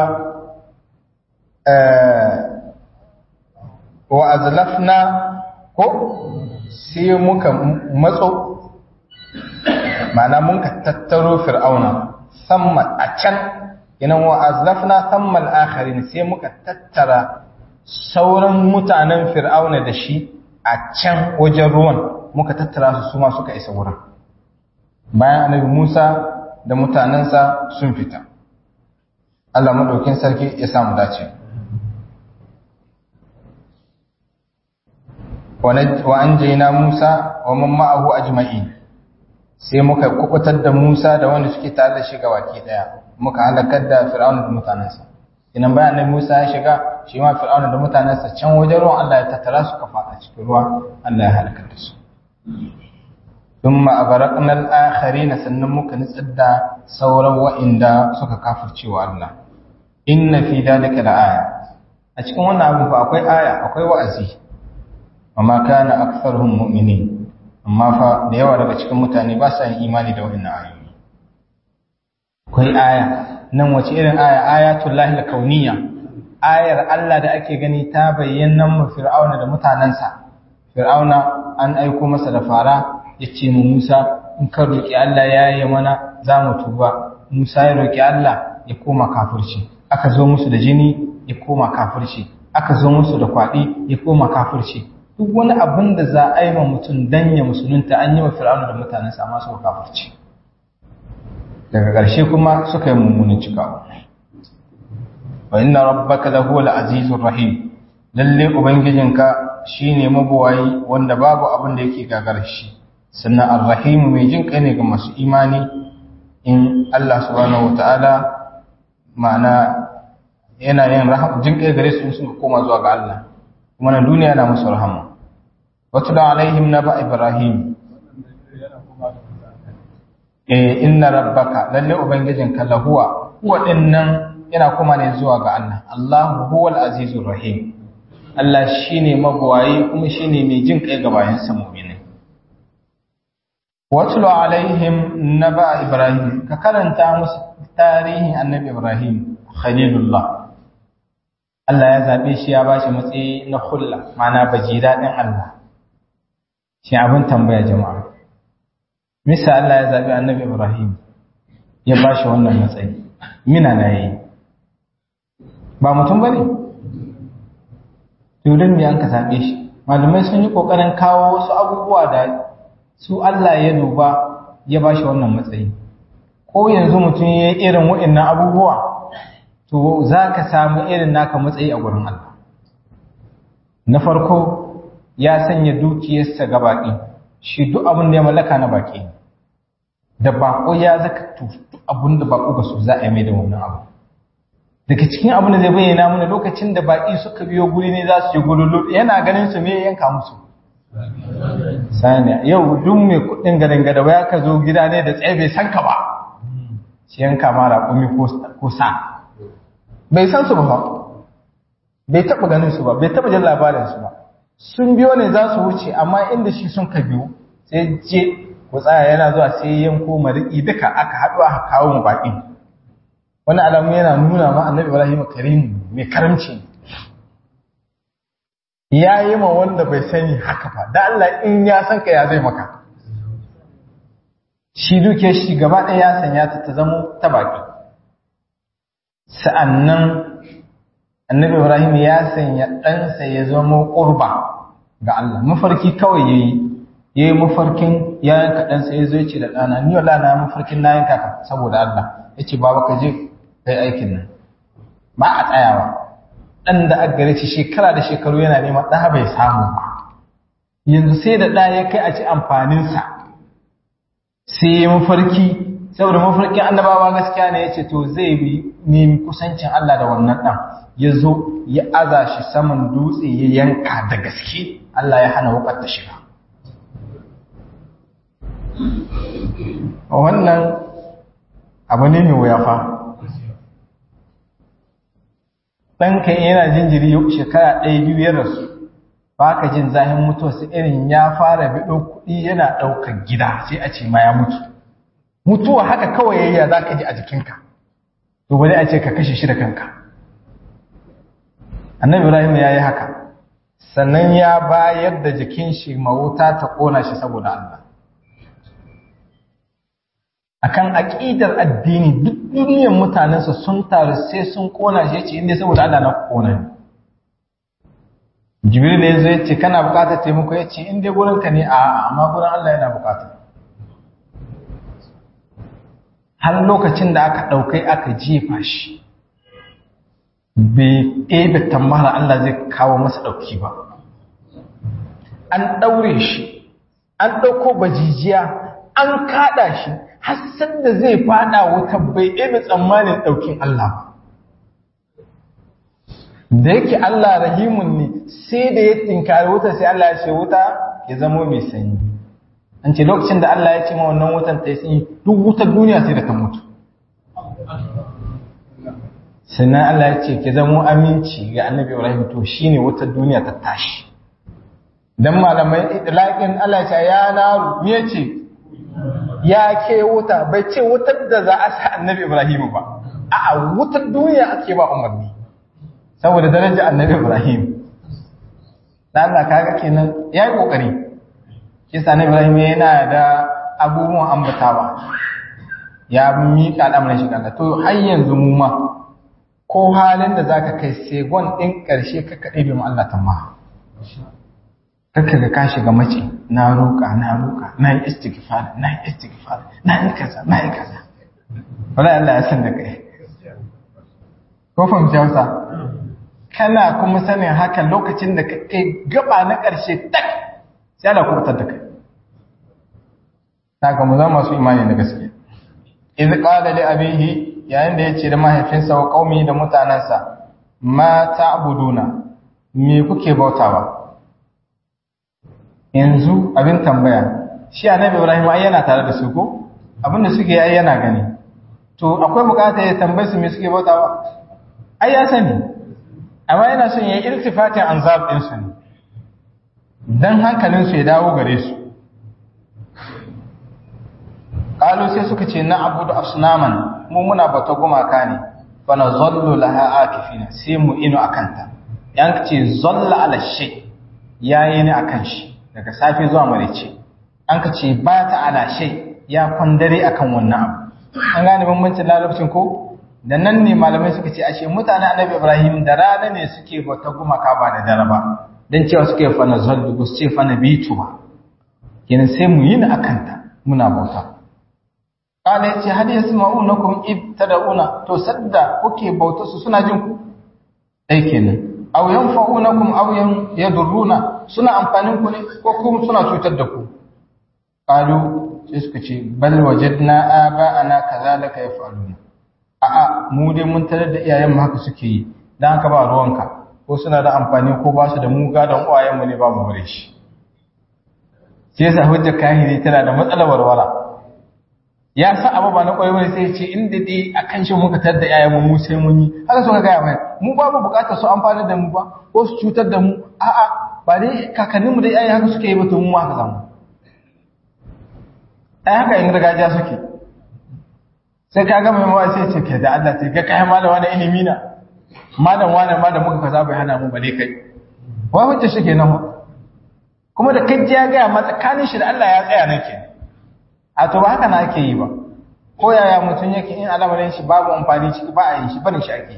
wa azlafna ko sai muka matso ma'ana mun ka tattaro fir'auna samma a can inan wa azlafna samma al-akharin sai muka tattara sauran mutanen fir'auna da shi a can wajen ruwan muka tattara su suma suka isa wurin bayan annabi Musa da mutanensa sun fita Allah madaukin sarki ya samu dace wa anjayna Musa wa man ma'ahu ajma'in sai muka kubutar da Musa da wanda suke tare da shi baki daya muka halakar da Fir'auna da mutanensa idan bayan annabi Musa ya shiga shi ma Fir'auna da mutanensa can wajen ruwan Allah ya tattara su kafa a cikin ruwa Allah ya halakar da su ثم أغرقنا الآخرين sannan muka nitsar da sauran wa'inda suka kafirce wa Allah inna fi dalika la'aya a cikin wannan abin fa akwai aya akwai wa'azi amma kana aktharuhum mu'minin amma fa da yawa daga cikin mutane ba sa yin imani da wannan ayoyi akwai aya nan wace irin aya ayatul lahi kauniyya ayar Allah da ake gani ta bayyana mu fir'auna da mutanansa fir'auna an aiko masa da fara yace mu Musa in ka roki Allah ya yi mana za mu tuba Musa ya roki Allah ya koma kafirci aka zo musu da jini ya koma kafirci aka zo musu da kwaɗi ya koma kafirci duk wani abin da za a yi ma mutum dan ya musulunta an yi wa fir'auna da mutanensa amma suka kafirci daga ƙarshe kuma suka yi mummunin cikawa wa inna rabbaka la huwal azizur rahim lalle ubangijinka shine mabuwayi wanda babu abin da yake gagar shi sannan arrahim mai jin kai ne ga masu imani in Allah subhanahu wataala ma'ana yana yin jin kai gare su suka koma zuwa ga Allah kuma na duniya na musu rahama wato da alaihim naba ibrahim eh inna rabbaka lalle ubangijinka lahuwa huwa dinnan yana kuma ne zuwa ga Allah Allahu huwal azizur rahim Allah shine magwayi kuma shine mai jin kai ga bayan sa mu'mini watlu alaihim naba ibrahim ka karanta musu tarihin annabi ibrahim khalilullah Allah ya zabe shi ya bashi matsayi na khulla ma'ana baji dadin Allah shi abin tambaya jama'a misa Allah ya zabi annabi ibrahim ya bashi wannan matsayi mina na yi ba mutum bane to dan me an ka zabe shi malamai sun yi kokarin kawo wasu abubuwa da su Allah ya duba ya ba shi wannan matsayi ko yanzu mutum ya yi irin waɗannan abubuwa to za ka samu irin naka matsayi a gurin Allah na farko ya sanya dukiyarsa ga baƙi shi duk abin da ya mallaka na baƙi da baƙo ya zaka duk abin da baƙo ba su za a yi mai da wannan abu daga cikin abin da zai bayyana mana lokacin da baƙi suka biyo guri ne za su yi gululu yana ganin su me yanka musu saniya yau duk mai kudin garin gada ya ka zo gida ne da tsaye bai san ka ba shi yanka ma raƙumi ko sa bai san su ba bai taɓa ganin su ba bai taɓa jin labarin su ba sun biyo ne za su wuce amma inda shi sun ka biyo sai je ku tsaya yana zuwa sai yanko mariki duka aka haɗu aka kawo mu baƙin wani alamu yana nuna ma annabi ibrahim karimu mai karamci ya yi ma wanda bai sani haka ba da Allah in ya san ka ya zai maka shi duke shi gaba ɗaya ya sanya ta ta zamo ta baki sa'annan annabi ibrahim ya sanya ɗansa ya zama ƙurba ga Allah mafarki kawai ya yi ya yi mafarkin ya yanka ɗansa ya zo ya ce da ɗana ni wala na mafarkin na yanka ka saboda Allah ya ce baba ka je kai aikin nan ba a tsayawa ɗan da aka gare shi shekara da shekaru yana neman ɗa bai samu ba yanzu sai da ɗa ya kai a ci amfaninsa sai ya mafarki saboda mafarkin annabawa gaskiya ne ya ce to zai bi nemi kusancin Allah da wannan ɗan ya zo ya aza shi saman dutse ya yanka da gaske Allah ya hana wukar ta shiga wannan abu ne mai wuya fa ɗanka yana jinjiri shekara ɗaya biyu ya rasu ba ka jin zahin mutuwarsa irin ya fara biɗo kuɗi yana ɗaukar gida sai a ce ma ya mutu mutuwa haka kawai yayya za ka ji a jikinka to bari a ce ka kashe shi da kanka annabi ibrahim ya yi haka sannan ya bayar da jikin shi mawuta ta ƙona shi saboda allah akan aƙidar addini duk duniyar mutanensa sun taru sai sun ƙona shi yace inda saboda Allah na ƙona ne Jibril ne yazo yace kana buƙatar taimako yace in dai gurin ka ne a amma gurin Allah yana buƙata har lokacin da aka ɗaukai aka jefa shi bai ɗebe tambara Allah zai kawo masa ɗauki ba an ɗaure shi an ɗauko bajijiya an kaɗa shi hassan da zai fada wuta bai ɗebe tsammanin ɗaukin Allah ba. Da yake Allah rahimun ne sai da ya tinkari wuta sai Allah ya ce wuta ya zamo mai sanyi. An ce lokacin da Allah ya ce ma wannan wutan ta yi sanyi duk wutar duniya sai da ta mutu. Sannan Allah ya ce ki zamo aminci ga annabi Ibrahim to shi ne wutar duniya ta tashi. dan malamai idlaqin Allah ya ce ya naru me yace ya ke wuta bai ce wutar da za a sa annabi Ibrahim ba a'a wutar duniya ake ba umarni saboda daraja annabi Ibrahim dan Allah kaga kenan yayi kokari kisa annabi Ibrahim yana da abubuwan ambatawa ya miƙa al'amarin shi Allah to har yanzu mu ma ko halin da zaka kai segon din ƙarshe ka kade bi mu Allah tamma kaka ga ka shiga mace na roƙa na roƙa na yi istighfar na yi istighfar na yi kaza na yi kaza wala Allah ya san da kai ko fahimci Hausa kana kuma sanin haka lokacin da ka kai gaba na ƙarshe tak sai Allah kubutar da kai saka mu zama masu imani da gaske iz qala li abihi yayin da yace da mahaifinsa wa qaumi da mutanansa ma ta'buduna me kuke bautawa yanzu abin tambaya shi annabi Ibrahim ai yana tare da su ko abin da suke yi yana gani to akwai bukata ya tambaye su me suke bautawa ai ya sani amma yana son ya iltifatin anzab din su ne dan hankalin su ya dawo gare su qalu sai suka ce na abudu asnaman mu muna bata gumaka ne fa nazallu laha akifina sai mu inu akanta yan ce zalla ala shay yayi ne akan shi daga safe zuwa maraice an ka ce ba ta ala shay ya kwandare akan wannan abu an gane bambancin larabcin ko da nan ne malamai suka ce ashe mutanen annabi ibrahim da rana ne suke bauta gumaka ba da dare ba dan cewa suke fa nazallu ba su ce fa nabitu ba kenan sai mu yi ni akanta muna bauta Kala ya ce, Hadi ya sima'u na kuma ibtada'una, to sadda kuke bauta su suna jin ku? Ɗai kenan. Au yan fa'u na kuma au yan ya durruna, suna amfanin ku ne ko kuma suna cutar da ku? Kalu sai suka ce, Bal wajadna aba ana kazalika ya faru A'a, mu dai mun tarar da iyayen mu haka suke yi, dan haka ba ruwanka, ko suna da amfani ko ba su da mu gadon uwayen mu ne ba mu bare shi. Sai yasa hujjar kahiri tana da matsalar warwara. ya sa abu ba na kwaye wani sai ce inda dai a kan shi muka tar da yayan mu sai mun yi haka suka gaya mai mu ba mu bukatar su amfani da mu ba ko su cutar da mu a'a ba dai kakanninmu da yayan haka suke yi ba to mu haka zamu ai haka in gargajiya suke sai ka ga mai mawa sai ce ke da Allah sai ga kai malam wani ilimi na malam wani ma da muka kaza bai hana mu bale kai wai hujja shi kenan kuma da kai ya ga ma tsakanin shi da Allah ya tsaya nan kenan a to ba haka na ake yi ba ko yaya mutum yake in alamarin shi babu amfani ciki ba a yin shi barin shi ake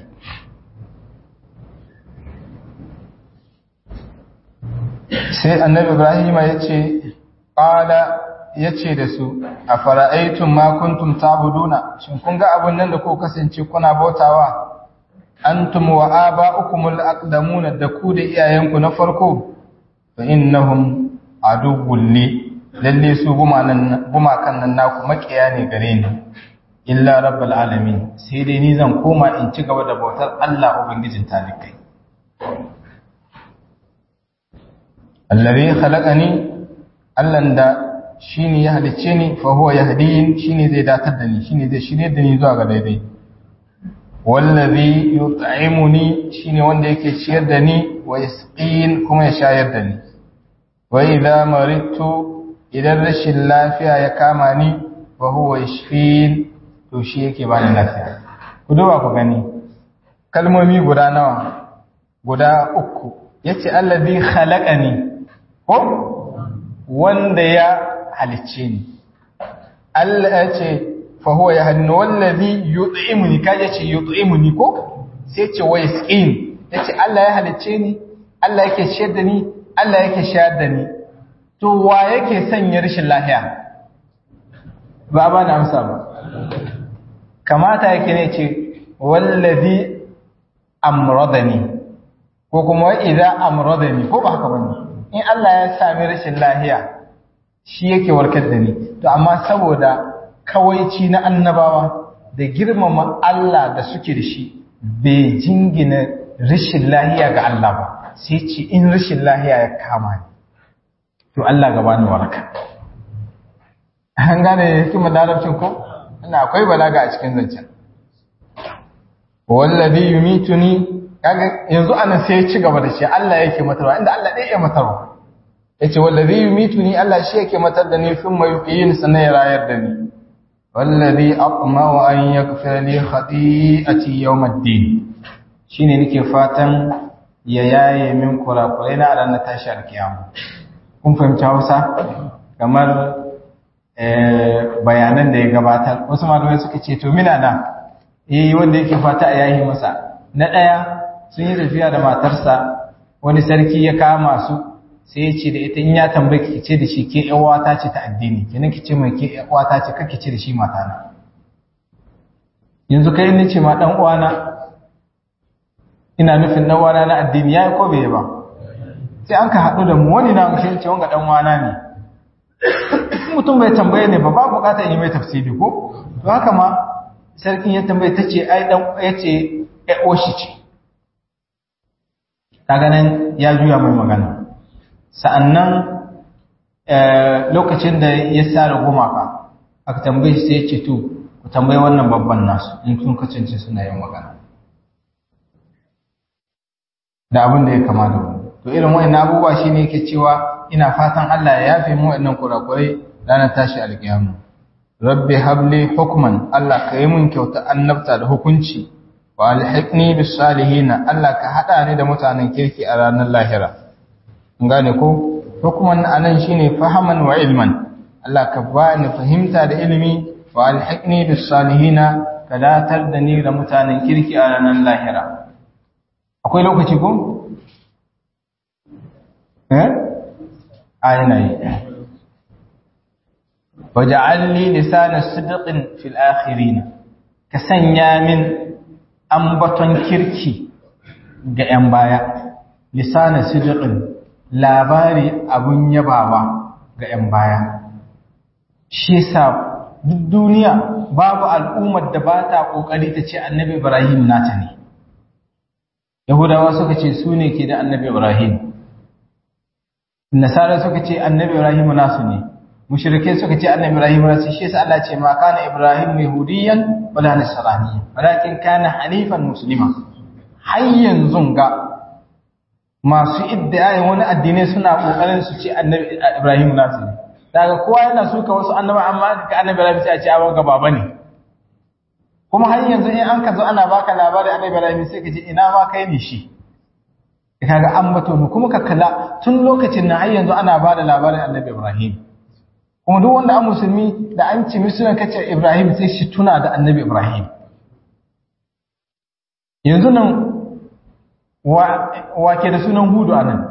sai annabi ibrahim ya ce ƙala ya ce da su a fara'aitun makuntum tabuduna shin kun ga abin nan da ko kasance kuna bautawa antum wa aba'ukumul aqdamuna da ku da iyayenku na farko fa innahum aduwwul li lalle su gumakan nan naku makiya ne gare ni illa rabbal alamin sai dai ni zan koma in ci gaba da bautar Allah ubangijin talikai allazi khalaqani Allah da shine ya halicce ni fa huwa yahdini shine zai datar da ni shine zai shirye da ni zuwa ga daidai wallazi yut'imuni shine wanda yake ciyar da ni wa yasqin kuma ya shayar da ni wa idza maridtu idan rashin lafiya ya kama ni wa huwa yashfin to shi yake bani lafiya ku duba ku gani kalmomi guda nawa guda uku yace allazi khalaqani ko wanda ya halicce ni Allah yace fa huwa yahdini wallazi yut'imuni kaje ce yut'imuni ko sai ce wa yasqin yace Allah ya halicce ni Allah yake ciyar da ni Allah yake shayar da ni to wa yake sanya rashin lahiya ba ba na amsa ba kamata yake ne ce wallazi amradani ko kuma idza amradani ko ba haka bane in Allah ya sami rashin lahiya shi yake warkar da ni to amma saboda kawaici na annabawa da girmama Allah da suke da shi bai jingina rashin lahiya ga Allah ba sai ce in rashin lahiya ya kama ni to Allah gaba ni waraka an gane hikimar larabcin ko ina akwai balaga a cikin zancen wallazi yumituni kaga yanzu anan sai ya ci gaba da shi Allah yake matarwa inda Allah ɗaya ya matarwa yace wallazi yumituni Allah shi yake matar da ni fin mai yuqin sannan ya rayar da ni wallazi aqma'u an yaghfira li khati'ati yawm ad-din shine nake fatan ya yaye min kurakurai na ranar tashi alkiyama kun fahimci Hausa kamar bayanan da ya gabatar wasu malamai suka ce to mina na eh wanda yake fata a yayi masa na daya sun yi tafiya da matarsa wani sarki ya kama su sai ya ce da ita in ya tambaye ki ce da shi ke ƴan wata ce ta addini kenan ki ce mai ke ƴan wata ce kake ce da shi matana yanzu kai ne ce ma dan uwana ina nufin dan uwana na addini yayi ko bai ba sai an ka haɗu da mu wani na mushe ce wanga dan uwana ne mutum bai tambaye ne ba ba bukata yi mai tafsiri ko to haka ma sarkin ya tambaye ta ce ai dan ya ce ƴan oshi ce kaga nan ya juya mai magana sa'annan lokacin da ya sare gumaka aka tambaye shi sai ya ce to ku tambayi wannan babban nasu in kun kacance suna yin magana da abin da ya kama da wani to irin wa'annan abubuwa shine yake cewa ina fatan Allah ya yafe mu wa'annan kurakurai ranar tashi alƙiyama rabbi habli hukman Allah ka yi mun kyauta annabta da hukunci wa alhiqni bis salihin Allah ka hada ni da mutanen kirki a ranar lahira gane ko hukuman anan shine fahaman wa ilman Allah ka ba ni fahimta da ilimi wa alhiqni bis salihina ka datar da ni da mutanen kirki a ranar lahira akwai lokaci ko eh ayina yi waj'alni lisana sidqin fil akhirin ka sanya min ambaton kirki ga 'yan baya lisana sidqin labari abun yabawa ga 'yan baya shi yasa duk duniya babu al'ummar da ba ta kokari ta ce annabi ibrahim nata ne yahudawa suka ce su ne ke da annabi ibrahim nasara suka ce annabi ibrahim nasu ne mushrikai suka ce annabi ibrahim nasu shi yasa Allah ce ma kana ibrahim yahudiyan wala nasraniyan walakin kana hanifan muslima har yanzu ga masu iddiyayin wani addinai suna kokarin su ce annabi Ibrahim nasu ne daga kowa yana suka wasu annaba amma ga annabi Ibrahim sai a ce abin gaba bane kuma har yanzu in an ka zo ana baka labarin annabi Ibrahim sai ka ji ina ma kai ne shi kaga an bato mu kuma ka kalla tun lokacin nan har yanzu ana bada labarin annabi Ibrahim kuma duk wanda an musulmi da an ci musulun kace Ibrahim sai shi tuna da annabi Ibrahim yanzu nan wa ke da sunan hudu a nan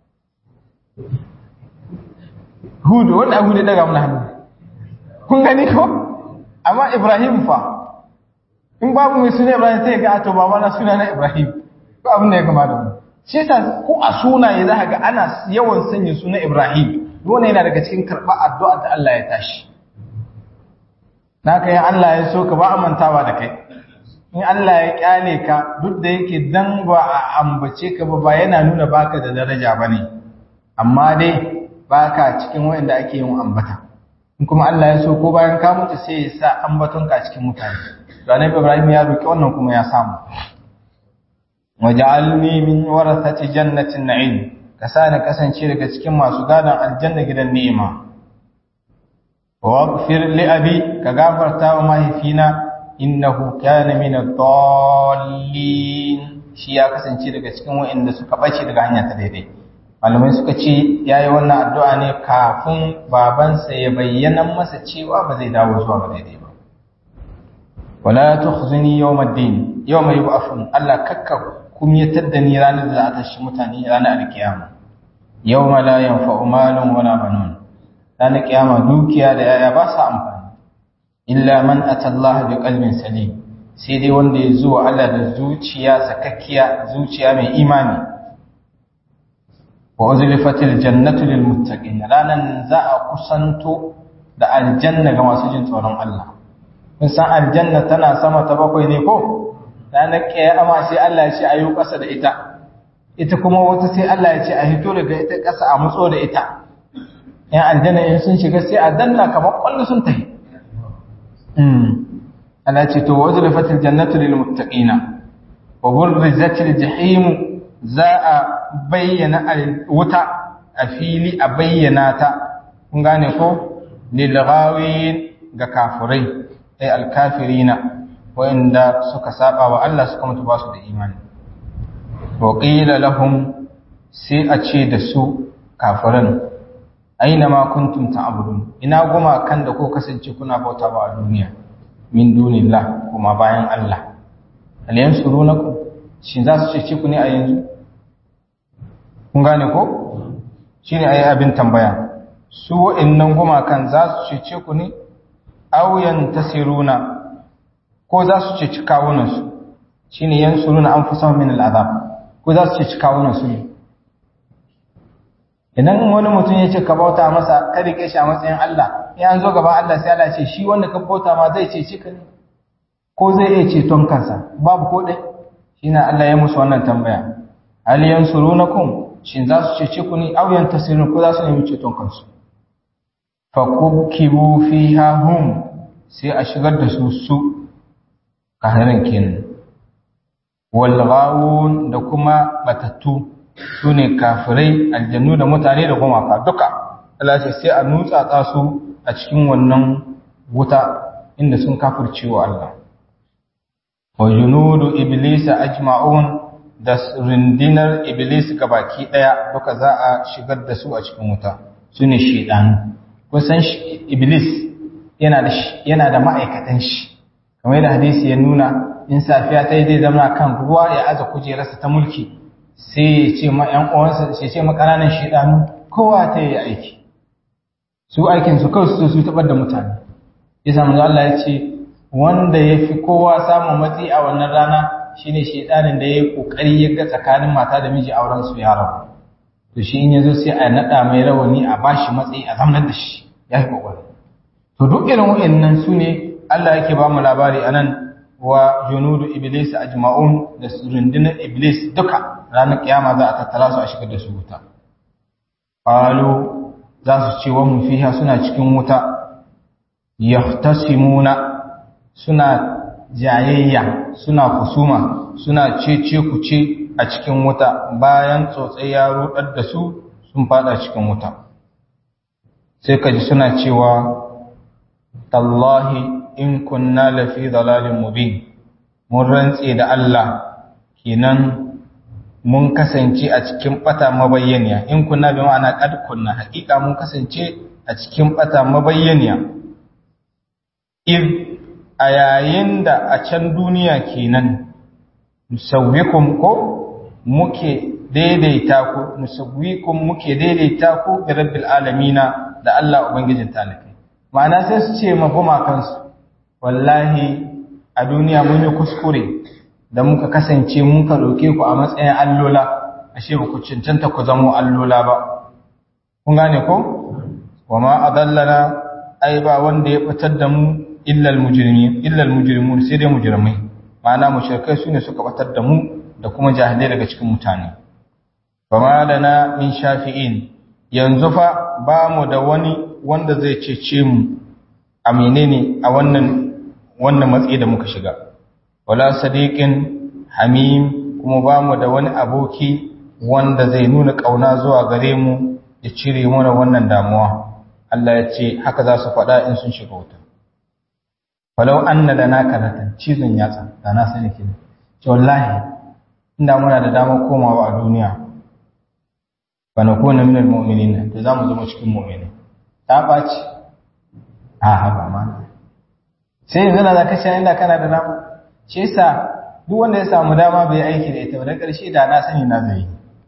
hudu wanda abu ne daga mana hannu kun gani ko amma ibrahim fa in babu mai suna ibrahim sai ga ato ba mana suna na ibrahim ko abin da ya kama da wani shi yasa ko a sunaye za ga ana yawan sanya suna ibrahim wannan yana daga cikin karɓar addu'a da Allah ya tashi na kai Allah ya so ka ba amantawa da kai in Allah ya kyale ka duk da yake dan ba a ambace ka ba ba yana nuna baka da daraja bane amma dai baka cikin wanda ake yin ambata in kuma Allah ya so ko bayan ka mutu sai ya sa ambaton ka cikin mutane to annabi Ibrahim ya roki wannan kuma ya samu waj'alni min warathati jannatin na'im ka sa ni kasance daga cikin masu gadon aljanna gidan ni'ima waghfir li abi ka gafarta wa mahaifina innahu kana min ad-dallin shi ya kasance daga cikin waɗanda suka bace daga hanya ta daidai malamai suka ce yayi wannan addu'a ne kafin babansa ya bayyana masa cewa ba zai dawo zuwa ga daidai ba wala tukhzini yawmiddin yawma yub'athun Allah kakka kumyatar da ni ranar da za ta shi mutane ranar alkiyama yawma la yanfa'u malun wala banun ranar kiyama dukiya da yaya ba sa amfani illa man atallaha bi qalbin salim sai dai wanda ya zo Allah da zuciya sakakkiya zuciya mai imani wa uzlifatil jannatu lil muttaqin ranan za a kusanto da aljanna ga masu jin tsoron Allah kun san aljanna tana sama ta bakwai ne ko ranar kiyama sai Allah ya ce ayu kasa da ita ita kuma wata sai Allah ya ce a hito daga ita kasa a mutso da ita yan aljanna in sun shiga sai a danna kamar kwallo sun tafi Allah ce to wajlafatil jannatu lil muttaqina wa burrizatil jahim za a bayyana wuta a fili a bayyana ta kun gane ko lilghawin ga kafirai ay alkafirina wa'inda suka saba wa Allah suka mutu ba su da imani wa qila lahum sai a ce da su kafiran aina ma kuntum ta'budun ina goma kan da ko kasance kuna bauta ba a duniya min dunillah kuma bayan Allah hal yansurunakum shin za su cece ku ne a yanzu kun gane ko shine ayi abin tambaya su wa'annan gumakan za su cece ku ne aw yantasiruna ko za su ceci kawunan su shine yansuruna anfusahum min al'azab ko za su ceci kawunan su ne idan wani mutum ya ce ka bauta masa ka rike shi a matsayin Allah in an zo gaba Allah sai Allah ce shi wanda ka bauta ma zai cece ka ne ko zai iya ceton kansa babu ko dai shine Allah ya musu wannan tambaya hal yansurunakum shin za su cece ku ne aw yantasirun ko za su nemi ceton kansu fa kukibu fiha hum sai a shigar da su su kahirin kenan wal ghawun da kuma batattu su ne kafirai aljannu da mutane da gumaka duka Allah ce sai a nutsa su a cikin wannan wuta inda sun kafirce wa Allah wa junudu iblis ajma'un da rindinar iblis gabaki daya duka za a shigar da su a cikin wuta su ne shedanu kun san iblis yana da yana da ma'aikatan shi kamar yadda hadisi ya nuna in safiya ta yi zai zama kan ruwa ya aza kujerarsa ta mulki sai ya ce ma ‘yan uwansa sai ce ma ƙananan shaidanu kowa ta yi aiki su aikin su kawai su su taɓar da mutane ya samu Allah ya ce wanda ya fi kowa samun matsi a wannan rana shine shaidanin da ya yi ƙoƙari ya ga tsakanin mata da miji auren su ya rabu to shi in ya zo sai a naɗa mai rawani a bashi matsayi a zamanar da shi ya yi ƙoƙari to duk irin wa'annan su ne Allah yake ba mu labari a nan wa junudu iblis ajma'un da rundunar iblis duka ranar kiyama za a tattara su a shigar da su wuta qalu za su ce wa mu fiha suna cikin wuta yahtasimuna suna jayayya suna kusuma suna cece kuce a cikin wuta bayan tsotsai ya rudar da su sun fada cikin wuta sai kaji suna cewa tallahi in kunna lafi dalalin mubin mun rantse da Allah kenan mun kasance a cikin bata mabayyaniya in kunna bi ma'ana qad kunna haƙiƙa mun kasance a cikin bata mabayyaniya if a yayin da a can duniya kenan musawwikum ko muke daidaita ku musawwikum muke daidaita ku bi rabbil alamina da Allah ubangijin talakai ma'ana sai su ce ma gumakansu wallahi a duniya mun yi kuskure da muka kasance mun ka roke ku a matsayin allola ashe ba ku cancanta ku zamo allola ba kun gane ko wama adallana ai ba wanda ya fitar da mu illa almujrimin illa almujrimun sai dai mujrimai ma'ana mushrikai sune suka fitar da mu da kuma jahilai daga cikin mutane fama lana min shafi'in yanzu fa ba mu da wani wanda zai cece mu a menene a wannan wannan matsayi da muka shiga wala sadiqin hamim kuma ba mu da wani aboki wanda zai nuna kauna zuwa gare mu ya cire mana wannan damuwa Allah ya ce haka za su faɗa in sun shiga wuta falau anna lana karatan cizon yatsa da na sani kin ce wallahi inda muna da damar komawa a duniya fa nakuna minal mu'minin to zamu zama cikin mu'mini ta baci a haba ma sai yanzu da zaka sha inda kana da dama shi yasa duk wanda ya samu dama bai aiki da ita ba da ƙarshe da na sani na zai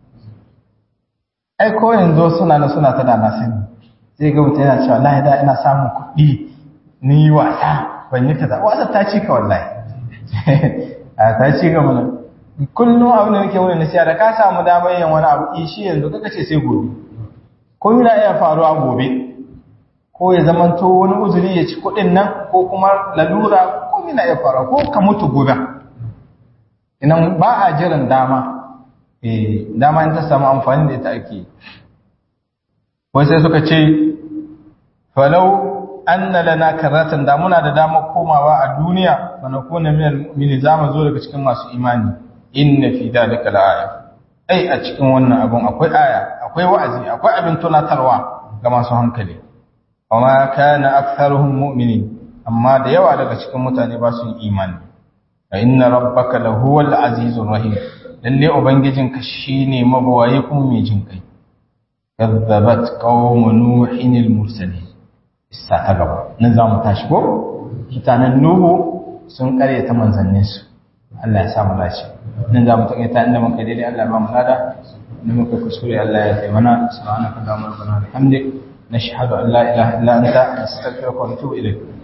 ai ko yanzu suna na suna ta da na sani zai ga mutum yana cewa wallahi da ina samun kuɗi ni wasa ban yi kaza wasa ta ci ka wallahi a ta ci ga mana kullum abin da nake wani nasiya da ka samu damar yin wani abu shi yanzu kaka ce sai gobe ko yana iya faruwa gobe ko ya zamanto wani uzuri ya ci kuɗin nan ko kuma lalura ko yana iya faruwa ko ka mutu gobe inan ba a jiran dama eh dama in ta samu amfani da ita ake wai sai suka ce falau anna lana karatan da muna da damar komawa a duniya fa nakuna min al-mu'minin zamu zo daga cikin masu imani inna fi dalika la'aya ai a cikin wannan abun akwai aya akwai wa'azi akwai abin tunatarwa ga masu hankali amma kana aktharuhum mu'minin amma da yawa daga cikin mutane ba su imani fa inna rabbaka lahuwal azizur rahim lalle ubangijinka shine mabawaye kuma mai jin kai kazzabat qaum nuhin al mursalin isa ta gaba nan za mu tashi ko mutanen nuhu sun karyata manzanninsu Allah ya samu dace nan za mu takaita inda muka daidai Allah ba mu lada inda muka kuskure Allah ya kai mana subhanaka allahumma rabbana bihamdik nashhadu an la ilaha illa anta nastaghfiruka wa natubu ilayk